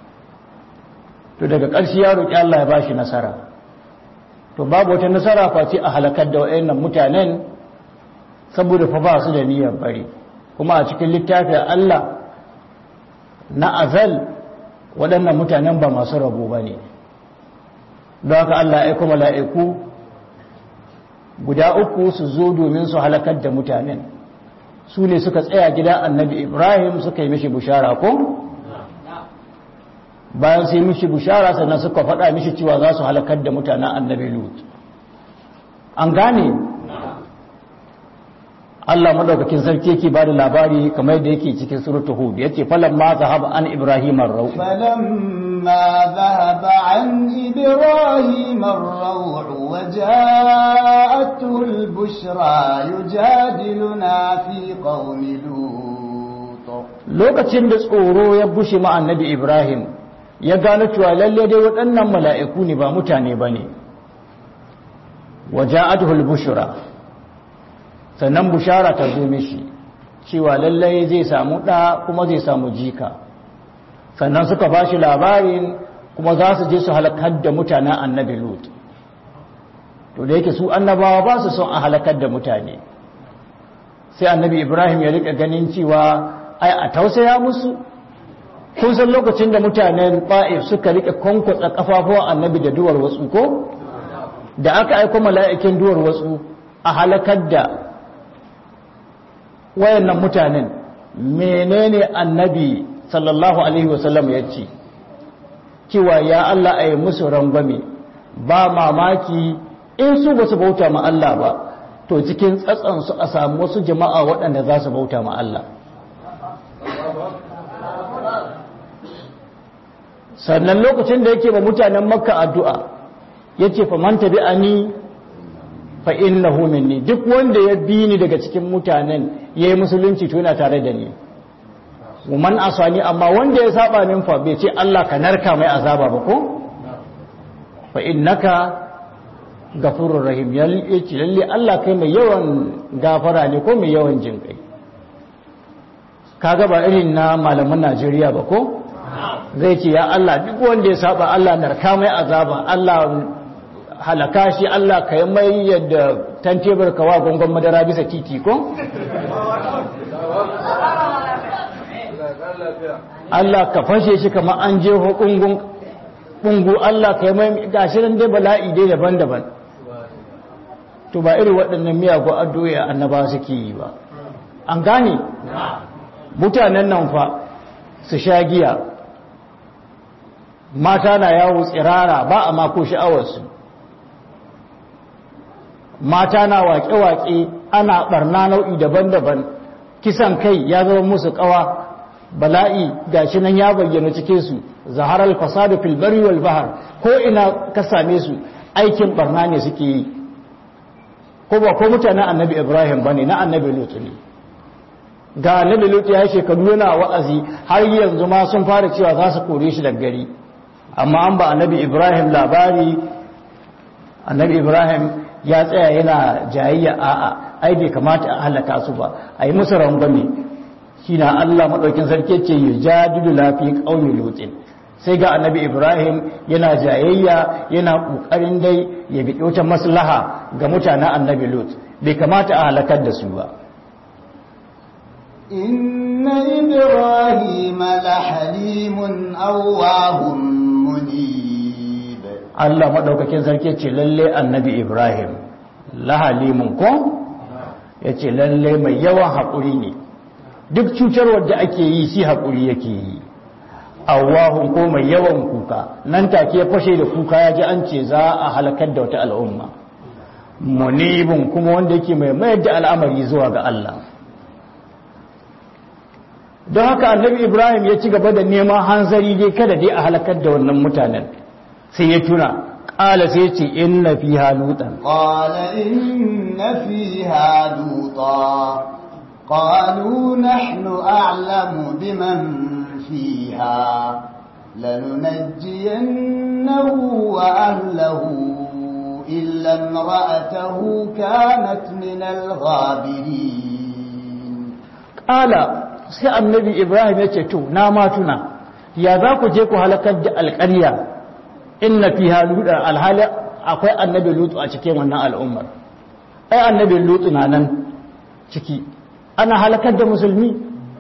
to daga ƙarshe ya roƙi Allah ya bashi nasara to babu wata nasara face a halakar da wayannan mutanen saboda fa ba su da niyyar bari kuma a cikin littafin Allah na azal waɗannan mutanen ba masu rabo ba ne don haka Allah ya kuma mala'iku guda uku su zo domin su halakar da mutanen su ne suka tsaya gida annabi ibrahim suka yi mishi bushara ko bayan su yi mishi bushara sannan suka faɗa mishi cewa za su halakar da mutanen annabi lut an gane Allah madaukakin sarki yake bada labari kamar yadda yake cikin suratul hud yace falan ma zahaba an ibrahim ar-raw فلما ذهب عن إبراهيم الروع وجاءته البشرى يجادلنا في قوم لوط lokacin da tsoro ya bushe ma annabi ibrahim ya gano cewa lalle dai waɗannan mala'iku ne ba mutane bane waja'atuhu al-bushra sannan bushara ta zo mishi cewa lallai zai samu ɗa kuma zai samu jika sannan suka ba shi labarin kuma za su je su halakar da mutanen annabi lut to da yake su annabawa ba su son a halakar da mutane sai annabi ibrahim ya rika ganin cewa ai a tausaya musu kun san lokacin da mutanen ba'if suka rika kwankwatsa kafafuwan annabi da duwar wasu ko da aka aiko mala'ikin duwar wasu a halakar da wayannan mutanen menene annabi sallallahu alaihi wasallam ya ce cewa ya Allah a yi musu rangwame ba mamaki in su ba su bauta ma Allah ba to cikin tsatsansu a samu wasu jama'a waɗanda za su bauta ma Allah sannan lokacin da yake ba mutanen makka addu'a ya ce fa man tabi ani fa innahu minni duk wanda ya bi ni daga cikin mutanen yayi musulunci to yana tare da ni man asani amma wanda ya saba min fa bai ce Allah ka narka mai azaba ba ko fa innaka gafurur rahim yace lalle Allah kai mai yawan gafara ne ko mai yawan jinkai kaga ba irin na malaman Najeriya ba ko zai ce ya Allah duk wanda ya saba Allah narka mai azaba Allah halaka shi Allah ka yi mai yadda tantebar kawa gongon madara bisa titi ko? Allah ka fashe shi kamar an je ƙungu Allah ka yi mai gashirin dai bala'i dai daban-daban to ba irin waɗannan miyagun addu'o'i annaba suke yi ba an gane mutanen nan fa su sha giya mata na yawo tsirara ba a mako sha'awarsu mata na waƙe-waƙe ana ɓarna nau'i daban-daban kisan kai ya zama musu ƙawa bala'i gashi nan ya bayyana cikin su zaharar fasadu fil bari wal bahar ko ina ka same su aikin barna ne suke yi ko ba ko mutanen annabi ibrahim bane na annabi lut ne ga annabi lut ya shekaru yana wa'azi har yanzu ma sun fara cewa za su kore shi daga gari amma an ba annabi ibrahim labari annabi ibrahim ya tsaya yana jayayya a'a ai bai kamata a halaka su ba a yi musu rangwame shi na Allah maɗaukin sarki ce yi jadidu lafi ƙaunin lutin sai ga annabi ibrahim yana jayayya yana ƙoƙarin dai ya bi wata maslaha ga mutanen annabi lut bai kamata a halakar da su ba إن إبراهيم لحليم أواه منيب Allah maɗaukakin sarki ce lalle annabi ibrahim lahalimun ko ya ce lalle mai yawan haƙuri ne duk cutarwar da ake yi shi haƙuri yake yi awahun ko mai yawan kuka nan take ya fashe da kuka ya ji an ce za a halakar da wata al'umma munibin kuma wanda yake mai mayar da al'amari zuwa ga Allah don haka annabi ibrahim ya ci gaba da neman hanzari dai kada dai a halakar da wannan mutanen sai ya tuna ƙala sai ce inna fiha lutan قال إن فيها لوطا قالوا نحن أعلم بمن فيها لننجينه وأهله إلا امرأته كانت من الغابرين ƙala sai annabi ibrahim ya ce to na ma tuna ya za ku je ku halakar da alƙarya inna fiha lutan alhali akwai annabi lutu a cikin wannan al'ummar ai annabi lutu na nan ciki ana halakar da musulmi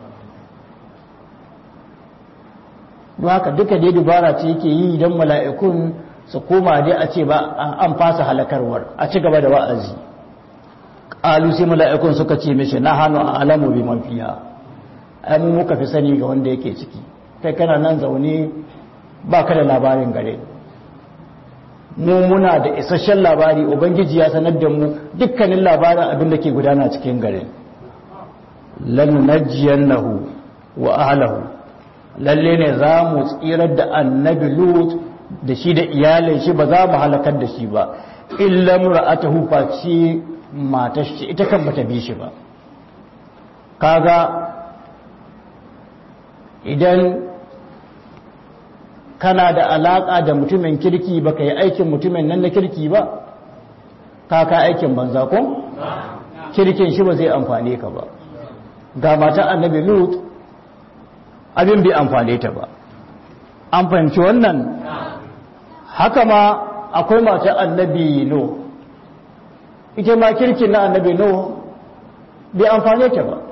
don haka duka dai dubara ce yake yi don mala'ikun su koma dai a ce ba an fasa halakarwar a ci gaba da wa'azi ƙalu sai mala'ikun suka ce mishi na hannu a alamu bi mafiya ai mu muka fi sani ga wanda yake ciki kai kana nan zaune ba ka da labarin gare mu muna da isasshen labari ubangiji ya sanar da mu dukkanin labarin abin da ke gudana cikin garin lanunajjiyannahu wa ahlahu lalle ne za mu tsirar da annabi lut da shi da iyalin shi ba za mu halakar da shi ba illa mura'atuhu face matar shi ita kan bata bi shi ba kaga idan kana da alaka da mutumin kirki baka yi aikin mutumin nan na kirki ba kaka aikin banza ko kirkin shi ba zai amfane ka ba ga mata annabi lut abin bai amfane ta ba an fahimci wannan haka ma akwai mata annabi no ita ma kirkin na annabi no bai amfane ta ba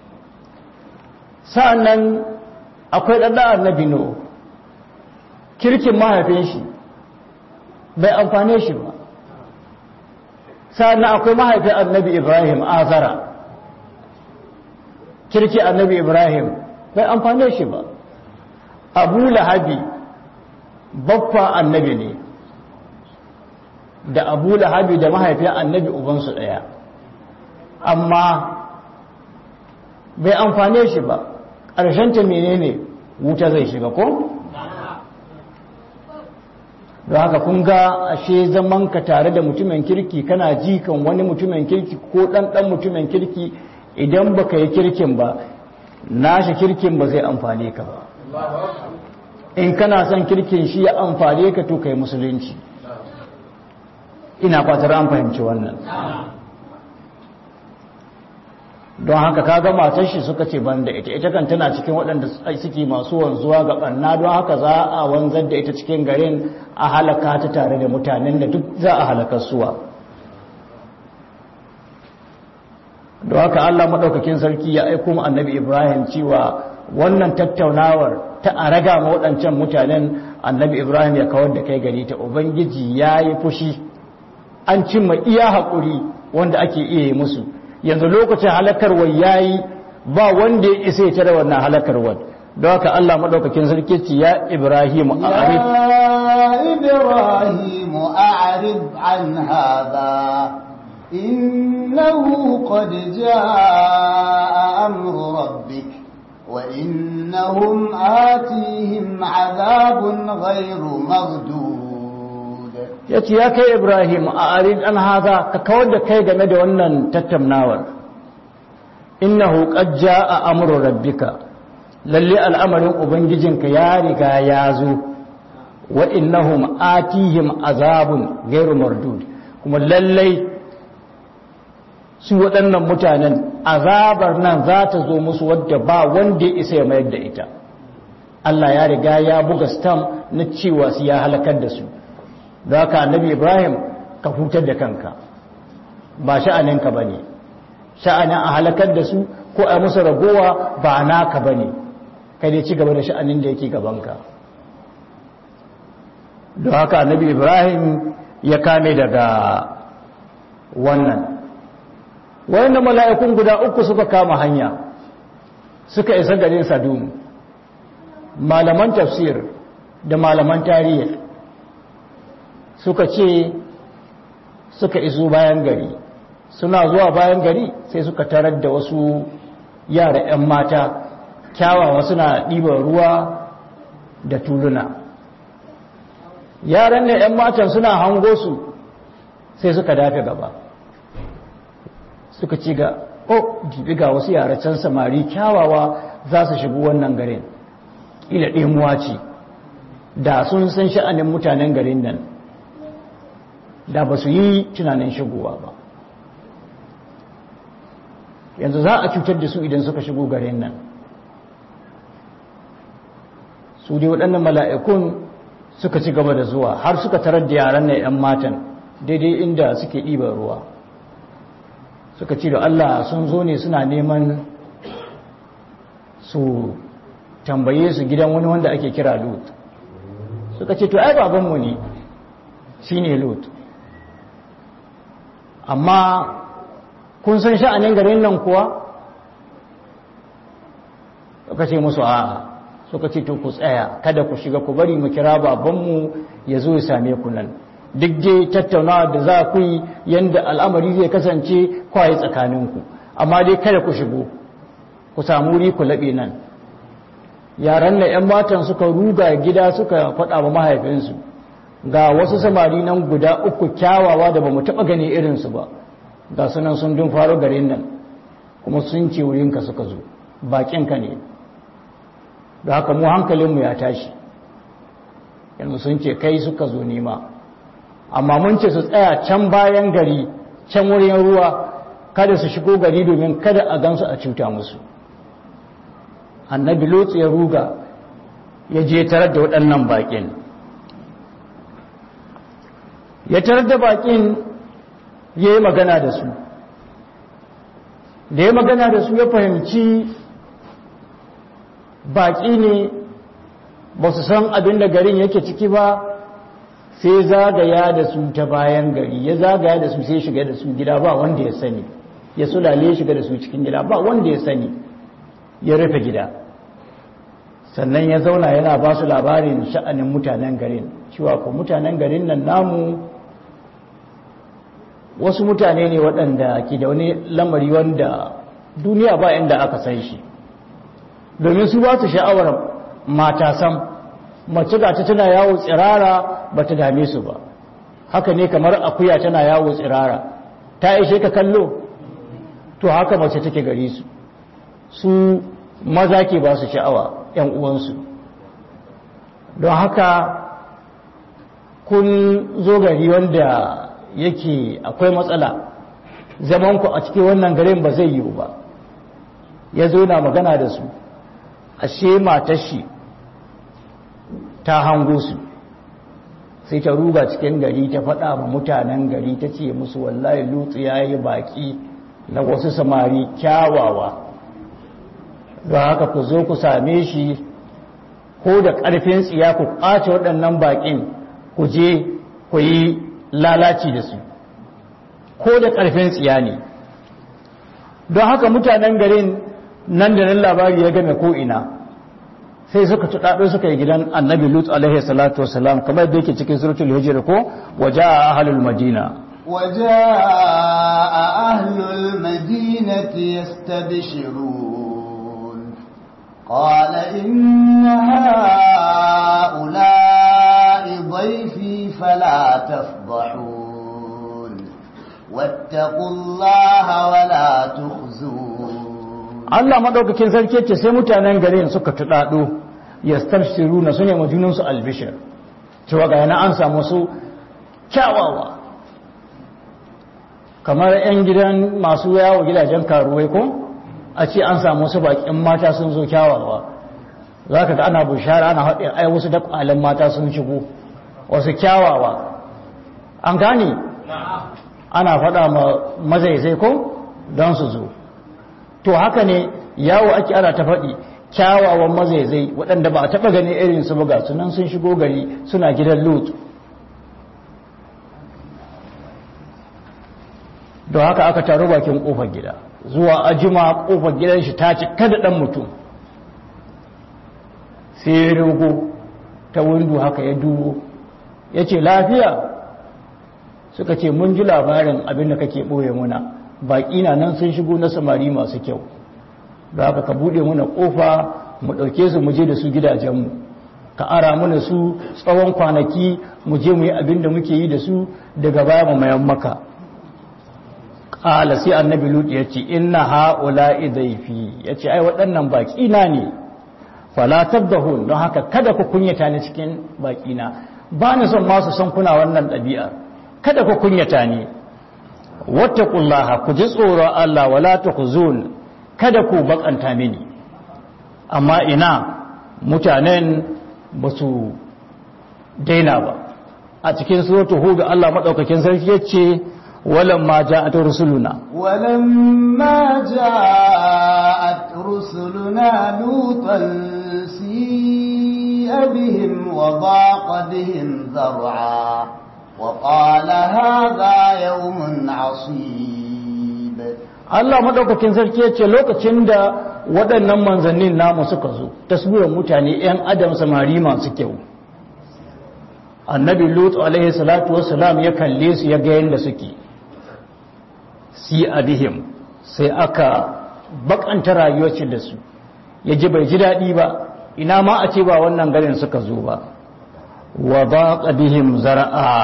sa'annan akwai ɗanɗa annabi no kirkin mahaifin shi bai amfane shi ba sa'annan akwai mahaifin annabi ibrahim azara kirki annabi ibrahim bai amfane shi ba abu lahabi baffa annabi ne da abu lahabi da mahaifin annabi ubansu ɗaya amma bai amfane shi ba ƙarshenta menene wuta zai shiga ko? don haka kun ga ashe zaman ka tare da mutumin kirki kana ji kan wani mutumin kirki ko ɗanɗan mutumin kirki idan baka yi kirkin ba nashi kirkin ba zai amfane ka ba in kana son kirkin shi ya amfane ka to kai musulunci ina fatar an fahimci wannan don haka kaga matar shi suka ce ban da ita ita kan tana cikin waɗanda suke masu wanzuwa ga ɓanna don haka za a wanzar da ita cikin garin a halaka ta tare da mutanen da duk za a halakar suwa don haka Allah maɗaukakin sarki ya aiko mu annabi Ibrahim cewa wannan tattaunawar ta a raga ma waɗancan mutanen annabi Ibrahim ya kawar da kai gari ta Ubangiji ya yi fushi an cimma iya haƙuri wanda ake iya yi musu yanzu lokacin halakarwar ya yi ba wanda ya isa ya tare wannan halakarwar don haka Allah maɗaukakin sarki ce ya Ibrahim a arif يا إبراهيم أعرض عن هذا إنه قد جاء أمر ربك وإنهم آتيهم عذاب غير مردود yace ya kai Ibrahim a arid an haza ka kawar da kai game da wannan tattaunawar innahu qad jaa amru rabbika lalle al'amarin ubangijinka ya riga ya zo wa innahum atihim azabun ghairu mardud kuma lallai su waɗannan mutanen azabar nan za ta zo musu wadda ba wanda ya isa ya mayar da ita Allah ya riga ya buga stam na cewa su ya halakar da su da haka annabi Ibrahim ka hutar da kanka ba sha'aninka ba ne sha'anin a halakar da su ko a musu ragowa ba naka ba ne kai dai ci gaba da sha'anin da yake gabanka don haka annabi Ibrahim ya kame daga wannan wanda mala'ikun guda uku suka kama hanya suka isa garin sadum malaman tafsir da malaman tarihi suka ce suka iso bayan gari suna zuwa bayan gari sai suka tarar da wasu yara 'yan mata kyawawa suna ɗiban ruwa da tuluna yaran ne 'yan matan suna hango su sai suka dafe gaba suka ci ga oh jibi ga wasu yara can samari kyawawa za su shigo wannan garin ila ɗemuwa ce da sun san sha'anin mutanen garin nan da ba su yi tunanin shigowa ba yanzu za a cutar da su idan suka shigo garin nan su dai waɗannan mala'ikun suka ci gaba da zuwa har suka tarar da yaran na 'yan matan daidai inda suke ɗiban ruwa suka ce da Allah sun zo ne suna neman su tambaye su gidan wani wanda ake kira lut suka ce to ai babanmu ne shi ne lut amma kun san sha'anin garin nan kuwa suka ce musu a'a suka ce to ku tsaya kada ku shiga ku bari mu kira babanmu ya zo ya same ku nan duk dai tattaunawa da za ku yi yadda al'amari zai kasance kwaye tsakaninku amma dai kada ku shigo ku samu wuri ku laɓe nan yaran da 'yan matan suka ruga gida suka faɗa wa mahaifinsu ga wasu samari nan guda uku kyawawa da ba mu taɓa gani irinsu ba ga sunan sun dun faru garin nan kuma sun ce wurinka suka zo baƙinka ne da haka mu hankalinmu ya tashi yanzu sun ce kai suka zo nema amma mun ce su tsaya can bayan gari can wurin ruwa kada su shigo gari domin kada a gansu a cuta musu annabi lotsu ya ruga ya je tarar da waɗannan baƙin ya tarar da baƙin ya yi magana da su da ya magana da su ya fahimci baƙi ne ba su san abin da garin yake ciki ba sai zagaya da su ta bayan gari ya zagaya da su sai shiga da su gida ba wanda ya sani ya sulale shiga da su cikin gida ba wanda ya sani ya rufe gida sannan ya zauna yana ba su labarin sha'anin mutanen garin cewa ko mutanen garin nan namu wasu mutane ne waɗanda ke da wani lamari wanda duniya ba inda aka san shi domin su ba su sha'awar mata sam mace ga ta tana yawo tsirara ba ta dame su ba haka ne kamar akuya tana yawo tsirara ta ishe ka kallo to haka mace take gari su su maza ke ba su sha'awa ‘yan uwansu don haka kun zo gari wanda yake akwai matsala zamanku a cikin wannan garin ba zai yiwu ba ya zo na magana da su ashe matashi ta hango su sai ta ruga cikin gari ta faɗa ma mutanen gari ta ce musu wallahi lutsu ya yi baƙi na wasu samari kyawawa don haka ku zo ku same shi ko da ƙarfin tsiya ku ƙace waɗannan baƙin ku je ku yi lalaci da su ko da ƙarfin tsiya ne don haka mutanen garin nan da nan labari ya game ko'ina sai suka tuɗaɗo suka yi gidan annabi lut alaihi salatu wasalam kamar da yake cikin suratul hijr ko waje a ahalul madina وجاء أهل المدينة يستبشرون قال إن هؤلاء ضيفي فلا تفضحون واتقوا الله ولا تخزون Allah madaukakin sarki ce sai mutanen garin suka tudado yastabshiruna sune majunan su albishir cewa ga yana an samu su kyawawa kamar yan gidan masu yawo gidajen karuwai ko a ce an samu su bakin mata sun zo kyawawa zaka ga ana bushara ana haɗe ai wasu da kwalan mata sun shigo wasu kyawawa an gane ana faɗa ma mazaizai ko don su zo to haka ne yawo ake ana ta faɗi kyawawan mazaizai waɗanda ba a taɓa gani irin su buga sunan sun shigo gari suna gidan lut don haka aka taru bakin ƙofar gida zuwa ajima ƙofar gidan shi ta cika da ɗan mutum sai ya rogo ta windo haka ya dubo ya ce lafiya suka ce mun ji labarin abin da kake ɓoye muna baƙi na nan sun shigo na samari masu kyau da haka ka buɗe muna ƙofa mu ɗauke su mu je da su gidajenmu ka ara mana su tsawon kwanaki mu je mu yi abin da muke yi da su daga baya mu mayan maka ƙala sai annabi lut ya ce inna ha'ula idaifi ya ce ai waɗannan baƙi na ne fala tabdahun don haka kada ku kunyata ni cikin baƙi na ba ni son masu son kuna wannan ɗabi'a kada ku kunyata ni wattaqullaha ku ji tsoron Allah wala tukhzun kada ku bakanta mini amma ina mutanen ba su daina ba a cikin suratu hud Allah madaukakin sarki yace walamma ja'at rusuluna ولما جاءت رسلنا لوطا سيء بهم وضاق بهم ذرعا وقال هذا يوم عصيب Allah madaukakin sarki yace lokacin da waɗannan manzannin namu suka zo tasbiyan mutane ƴan adam samari masu kyau annabi lut alaihi salatu wassalam ya kalle su ya ga yanda suke si abihim sai aka bakanta rayuwar da su ya ji bai ji daɗi ba ina ma a ce ba wannan garin suka zo ba wa baqa bihim zar'a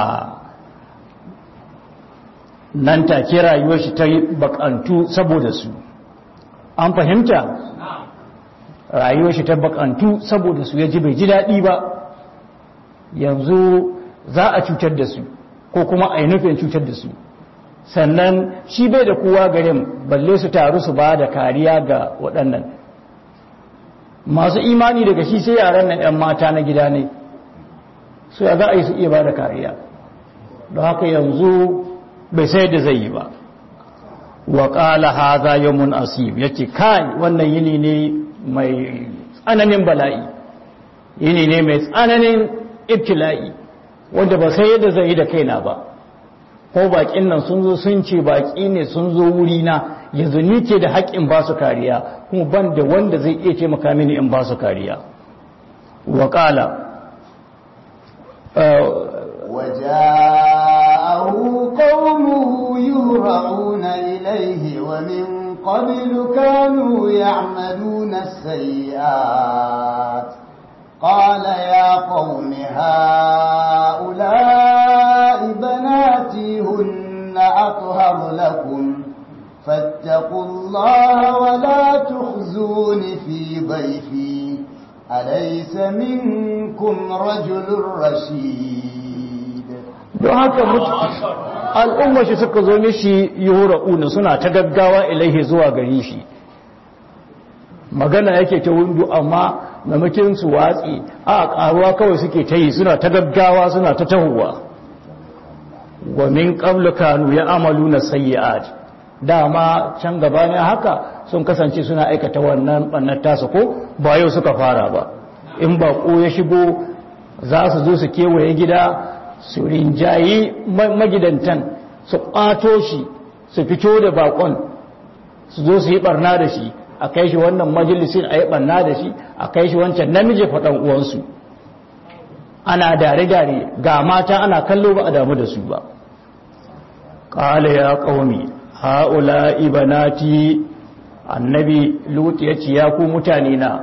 nan take rayuwar shi ta bakantu saboda su an fahimta rayuwar shi ta bakantu saboda su ya ji bai ji daɗi ba yanzu za a cutar da su ko kuma a yi nufin cutar da su sannan shi bai da kowa garin balle su taru su ba da kariya ga waɗannan masu imani daga shi sai yaran nan 'yan mata na gida ne su ya za a yi su iya ba da kariya don haka yanzu bai sai da zai yi ba wa ƙala haza yawmun asib yake kai wannan yini ne mai tsananin bala'i yini ne mai tsananin ibtila'i wanda ba sai yadda zai yi da kaina ba ko baƙin nan sun zo sun ce baƙi ne sun zo wurina yanzu ni ce da haƙƙin ba su kariya kuma ban da wanda zai iya taimaka mini in ba su kariya wa ƙala وجاءه قومه يهرعون إليه ومن قبل كانوا يعملون السيئات قال يا قوم هؤلاء بناتي هن أطهر لكم فاتقوا الله ولا تخزون في ضيفي أليس منكم رجل رشيد don haka al'ummar shi suka zo mishi yuhura'una suna ta gaggawa ilaihi zuwa gari shi magana yake ta wundu amma mamakin su watsi a karuwa kawai suke ta yi suna ta gaggawa suna ta tahowa wa min qablu kanu ya'maluna sayyi'at dama can gaba ne haka sun kasance suna aikata wannan bannar tasa ko ba yau suka fara ba in bako ya shigo za su zo su kewaye gida su rinjayi magidantan su ƙwato shi su fito da bakon su zo su yi barna da shi a kai shi wannan majalisin a yi barna da shi a kai shi wancan namiji faɗan uwansu ana dare-dare ga mata ana kallo ba a damu da su ba qala ya qaumi haula ibanati annabi lut yace ya ku mutane na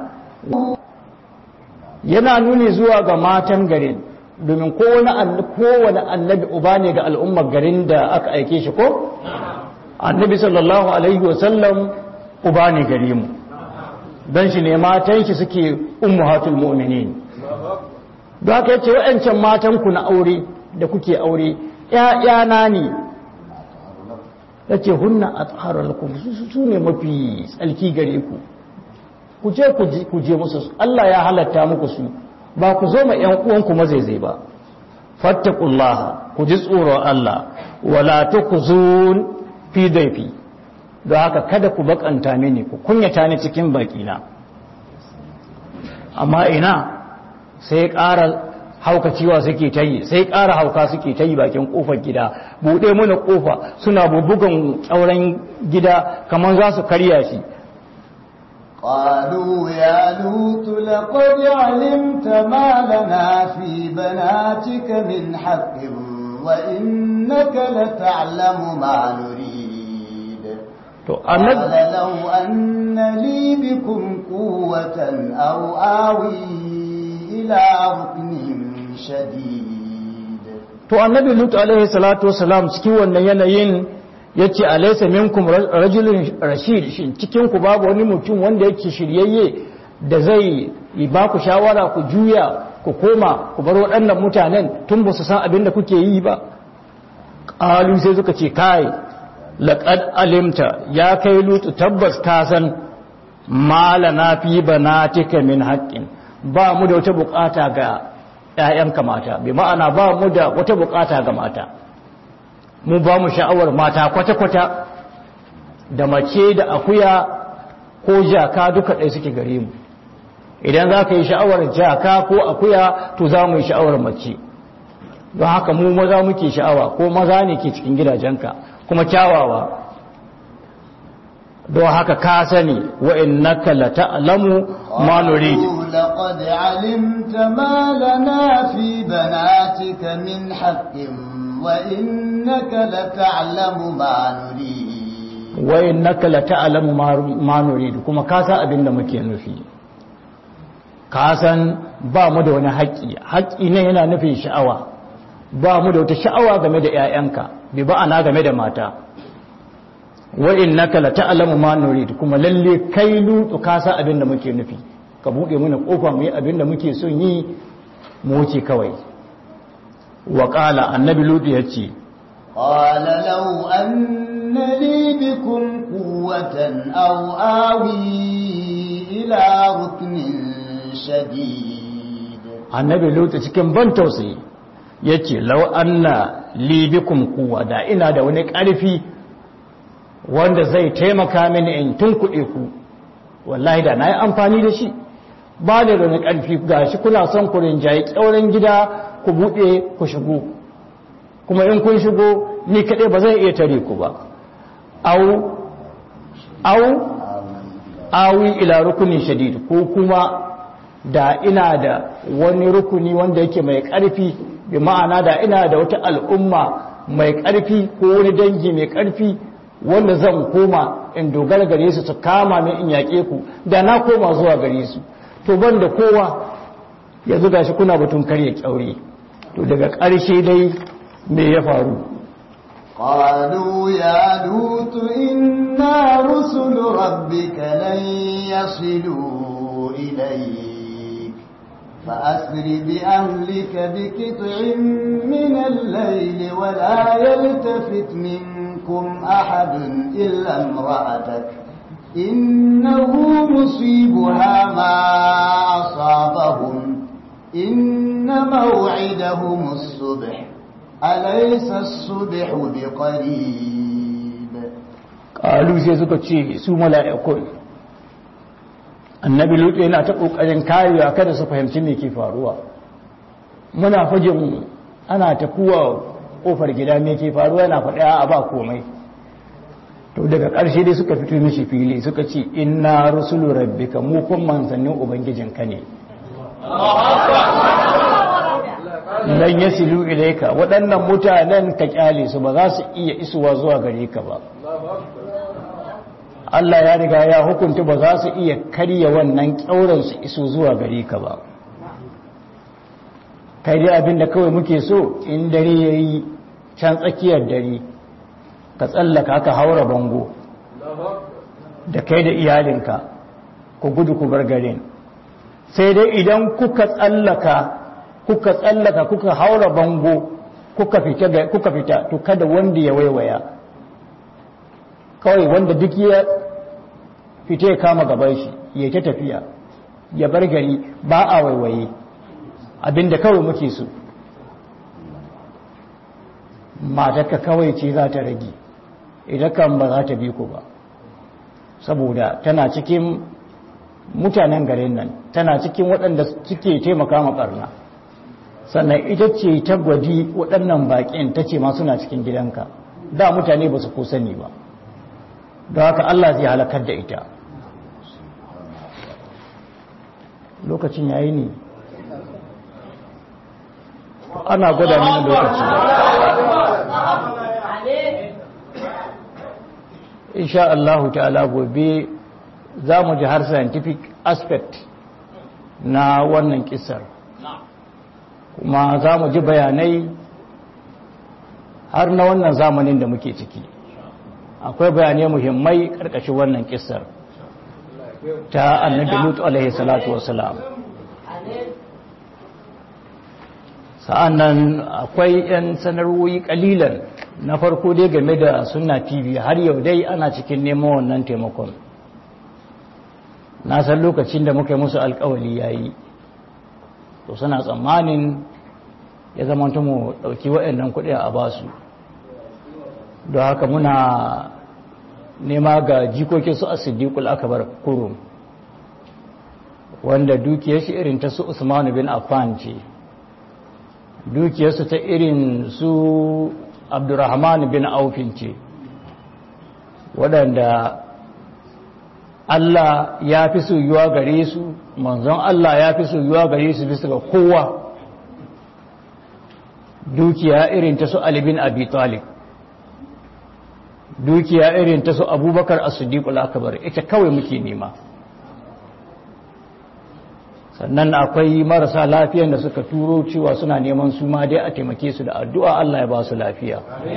yana nuni zuwa ga matan garin domin kowane annabi uba ne ga al'ummar garin da aka aike shi ko? annabi sallallahu alaihi wasallam uba ne gare mu don shi ne matan shi suke ummuhatul mu'minin don haka yace wa'ancan matanku na aure da kuke aure ‘ya'yana ne ya ce hunna a tsarar lakum su ne mafi tsalki gare ku ku je ku je musu Allah ya halatta muku su ba ku zo ma ‘yan uwanku mazaizai ba fattakullaha ku ji tsoron Allah wala tukuzun fi daifi don haka kada ku bakanta mini ku kunyata ni cikin bakina amma ina sai ƙara haukaciwa suke ta yi sai ƙara hauka suke ta yi bakin ƙofar gida buɗe mana ƙofa suna bubugan tsauran gida kamar za su karya shi قالوا يا لوط لقد علمت ما لنا في بناتك من حق وإنك لتعلم ما نريد to قال annabi لو أن لي بكم قوة أو آوي إلى ركن شديد to annabi lut alaihi salatu wasalam cikin wannan yanayin yace alaysa minkum rajulun rashid shin cikin ku babu wani mutum wanda yake shiryayye da zai yi ba ku shawara ku juya ku koma ku bar waɗannan mutanen tun ba su san abin da kuke yi ba qalu sai suka ce kai laqad alimta ya kai lut tabbas ka san malana fi banatika min haqqin ba mu da wata bukata ga ‘ya'yanka mata, bi ma'ana ba mu da wata bukata ga mata, mu ba mu sha'awar mata kwata-kwata da mace da akuya ko jaka duka ɗaya suke gare mu. Idan za ka yi sha'awar jaka ko akuya to za mu yi sha'awar mace. Don haka mu maza muke sha'awa ko maza ne ke cikin gidajenka kuma kyawawa. Don haka ka sani wa'in la ta'lamu ma nurid. قالوا لقد علمت ما لنا في بناتك من حق وإنك لتعلم ما نريد wa innaka la ta'lamu ma nurid kuma ka san abin da muke nufi ka san ba mu da wani haƙƙi haƙƙi ne yana nufin sha'awa ba mu da wata sha'awa game da ƴaƴanka bi ba ana game da mata wa innaka la ta'lamu ma nurid kuma lalle kai lutu ka san abin da muke nufi ka bude mana kofa mu yi abin da muke son yi mu wuce kawai wa qala annabi lutu yace قال لو أن لي بكم قوة أو آوي إلى ركن شديد annabi lutu cikin ban tausayi ya ce lau anna libikum kuwa da ina da wani ƙarfi wanda zai taimaka mini in tunkuɗe ku wallahi da na yi amfani da shi ba da wani ƙarfi ga shi kuna son ku rinjaye ƙyauren gida ku buɗe ku shigo kuma in kun shigo ni kaɗai ba zai iya tare ku ba au au awi ila rukunin shadid ko kuma da ina da wani rukuni wanda yake mai ƙarfi bi ma'ana da ina da wata al'umma mai ƙarfi ko wani dangi mai ƙarfi wanda zan koma in dogara gare su su kama min in yaƙe ku da na koma zuwa gare su to ban da kowa yanzu gashi kuna batun karya kyaure to daga ƙarshe dai me ya faru قالوا يا لوط إنا رسل ربك لن يصلوا إليك فأسر بأهلك بقطع من الليل ولا يلتفت منكم أحد إلا امرأتك إنه مصيبها ما أصابهم إن موعدهم الصبح أليس الصبح بقريب ƙalu sai suka ce su mala'ikun annabi lutu yana ta ƙoƙarin karewa kada su fahimci me ke faruwa muna fajin ana tafuwa ƙofar gida me ke faruwa yana faɗa a ba komai to daga ƙarshe dai suka fito mishi fili suka ce inna rusulu rabbika mu kun manzannin ubangijinka ne lan yasilu ilayka waɗannan mutanen ka kyale su ba za su iya isuwa zuwa gare ka ba Allah ya riga ya hukunta ba za su iya karya wannan kyauran su iso zuwa gare ka ba kai dai abinda kawai muke so in dare yayi can tsakiyar dare ka tsallaka ka haura bango da kai da iyalinka ku gudu ku bar garin sai dai idan kuka tsallaka kuka tsallaka kuka haura bango kuka fita kuka fita to kada wanda ya waiwaya kawai wanda duk ya fita ya kama gaban shi ya ta tafiya ya bar gari ba a waiwaye abinda kawai muke so matarka kawai ce za ta rage idan kan ba za ta bi ku ba saboda tana cikin mutanen garin nan tana cikin waɗanda suke taimaka ma ɓarna sannan ita ce ta gwaji waɗannan baƙin ta ce ma suna cikin gidanka da mutane ba su ko sani ba don haka Allah zai halakar da ita lokacin yayi ne ana gwada mini lokaci insha Allah ta'ala gobe za mu ji har scientific aspect na wannan kisar kuma za mu ji bayanai har na wannan zamanin da muke ciki akwai bayanai muhimmai karkashin wannan kisar ta annabi lutu alaihi salatu wasalam sa'an nan akwai 'yan sanarwoyi kalilan na farko dai game da suna tv har yau dai ana cikin neman wannan taimakon na san lokacin da muka yi musu alkawali ya yi to suna tsammanin ya zama mu ɗauki waɗannan kuɗi a basu don haka muna nema ga jikokin su a siddiƙul akabar kurum wanda dukiyar shi irin ta su usmanu bin affan ce dukiyarsu ta irin su abdurrahman bin aufin ce waɗanda Allah ya fi soyuwa gare su manzon Allah ya fi soyuwa gare su bisa ga kowa dukiya irin ta su Ali bin Abi Talib dukiya irin ta su Abubakar As-Siddiq al-Akbar ita kawai muke nema sannan akwai marasa lafiyan da suka turo cewa suna neman su ma dai a taimake su da addu'a Allah ya ba su lafiya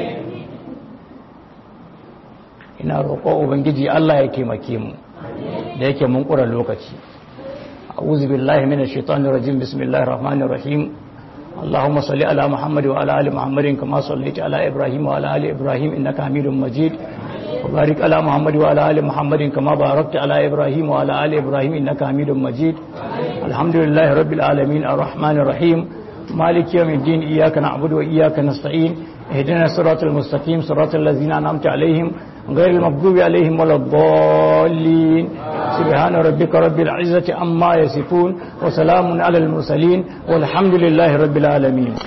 ina roƙo ubangiji Allah ya taimake mu da yake mun ƙura lokaci a'udhu billahi minash shaitanir rajim bismillahir rahmanir rahim اللهم صل على محمد وعلى ال محمد كما صليت على ابراهيم وعلى ال ابراهيم انك حميد مجيد وبارك على محمد وعلى ال محمد كما باركت على ابراهيم وعلى ال ابراهيم انك حميد مجيد الحمد لله رب العالمين الرحمن الرحيم مالك يوم الدين اياك نعبد واياك نستعين اهدنا الصراط المستقيم صراط الذين انعمت عليهم غير المغضوب عليهم ولا الضالين سبحان ربك رب العزة عما يصفون وسلام على المرسلين والحمد لله رب العالمين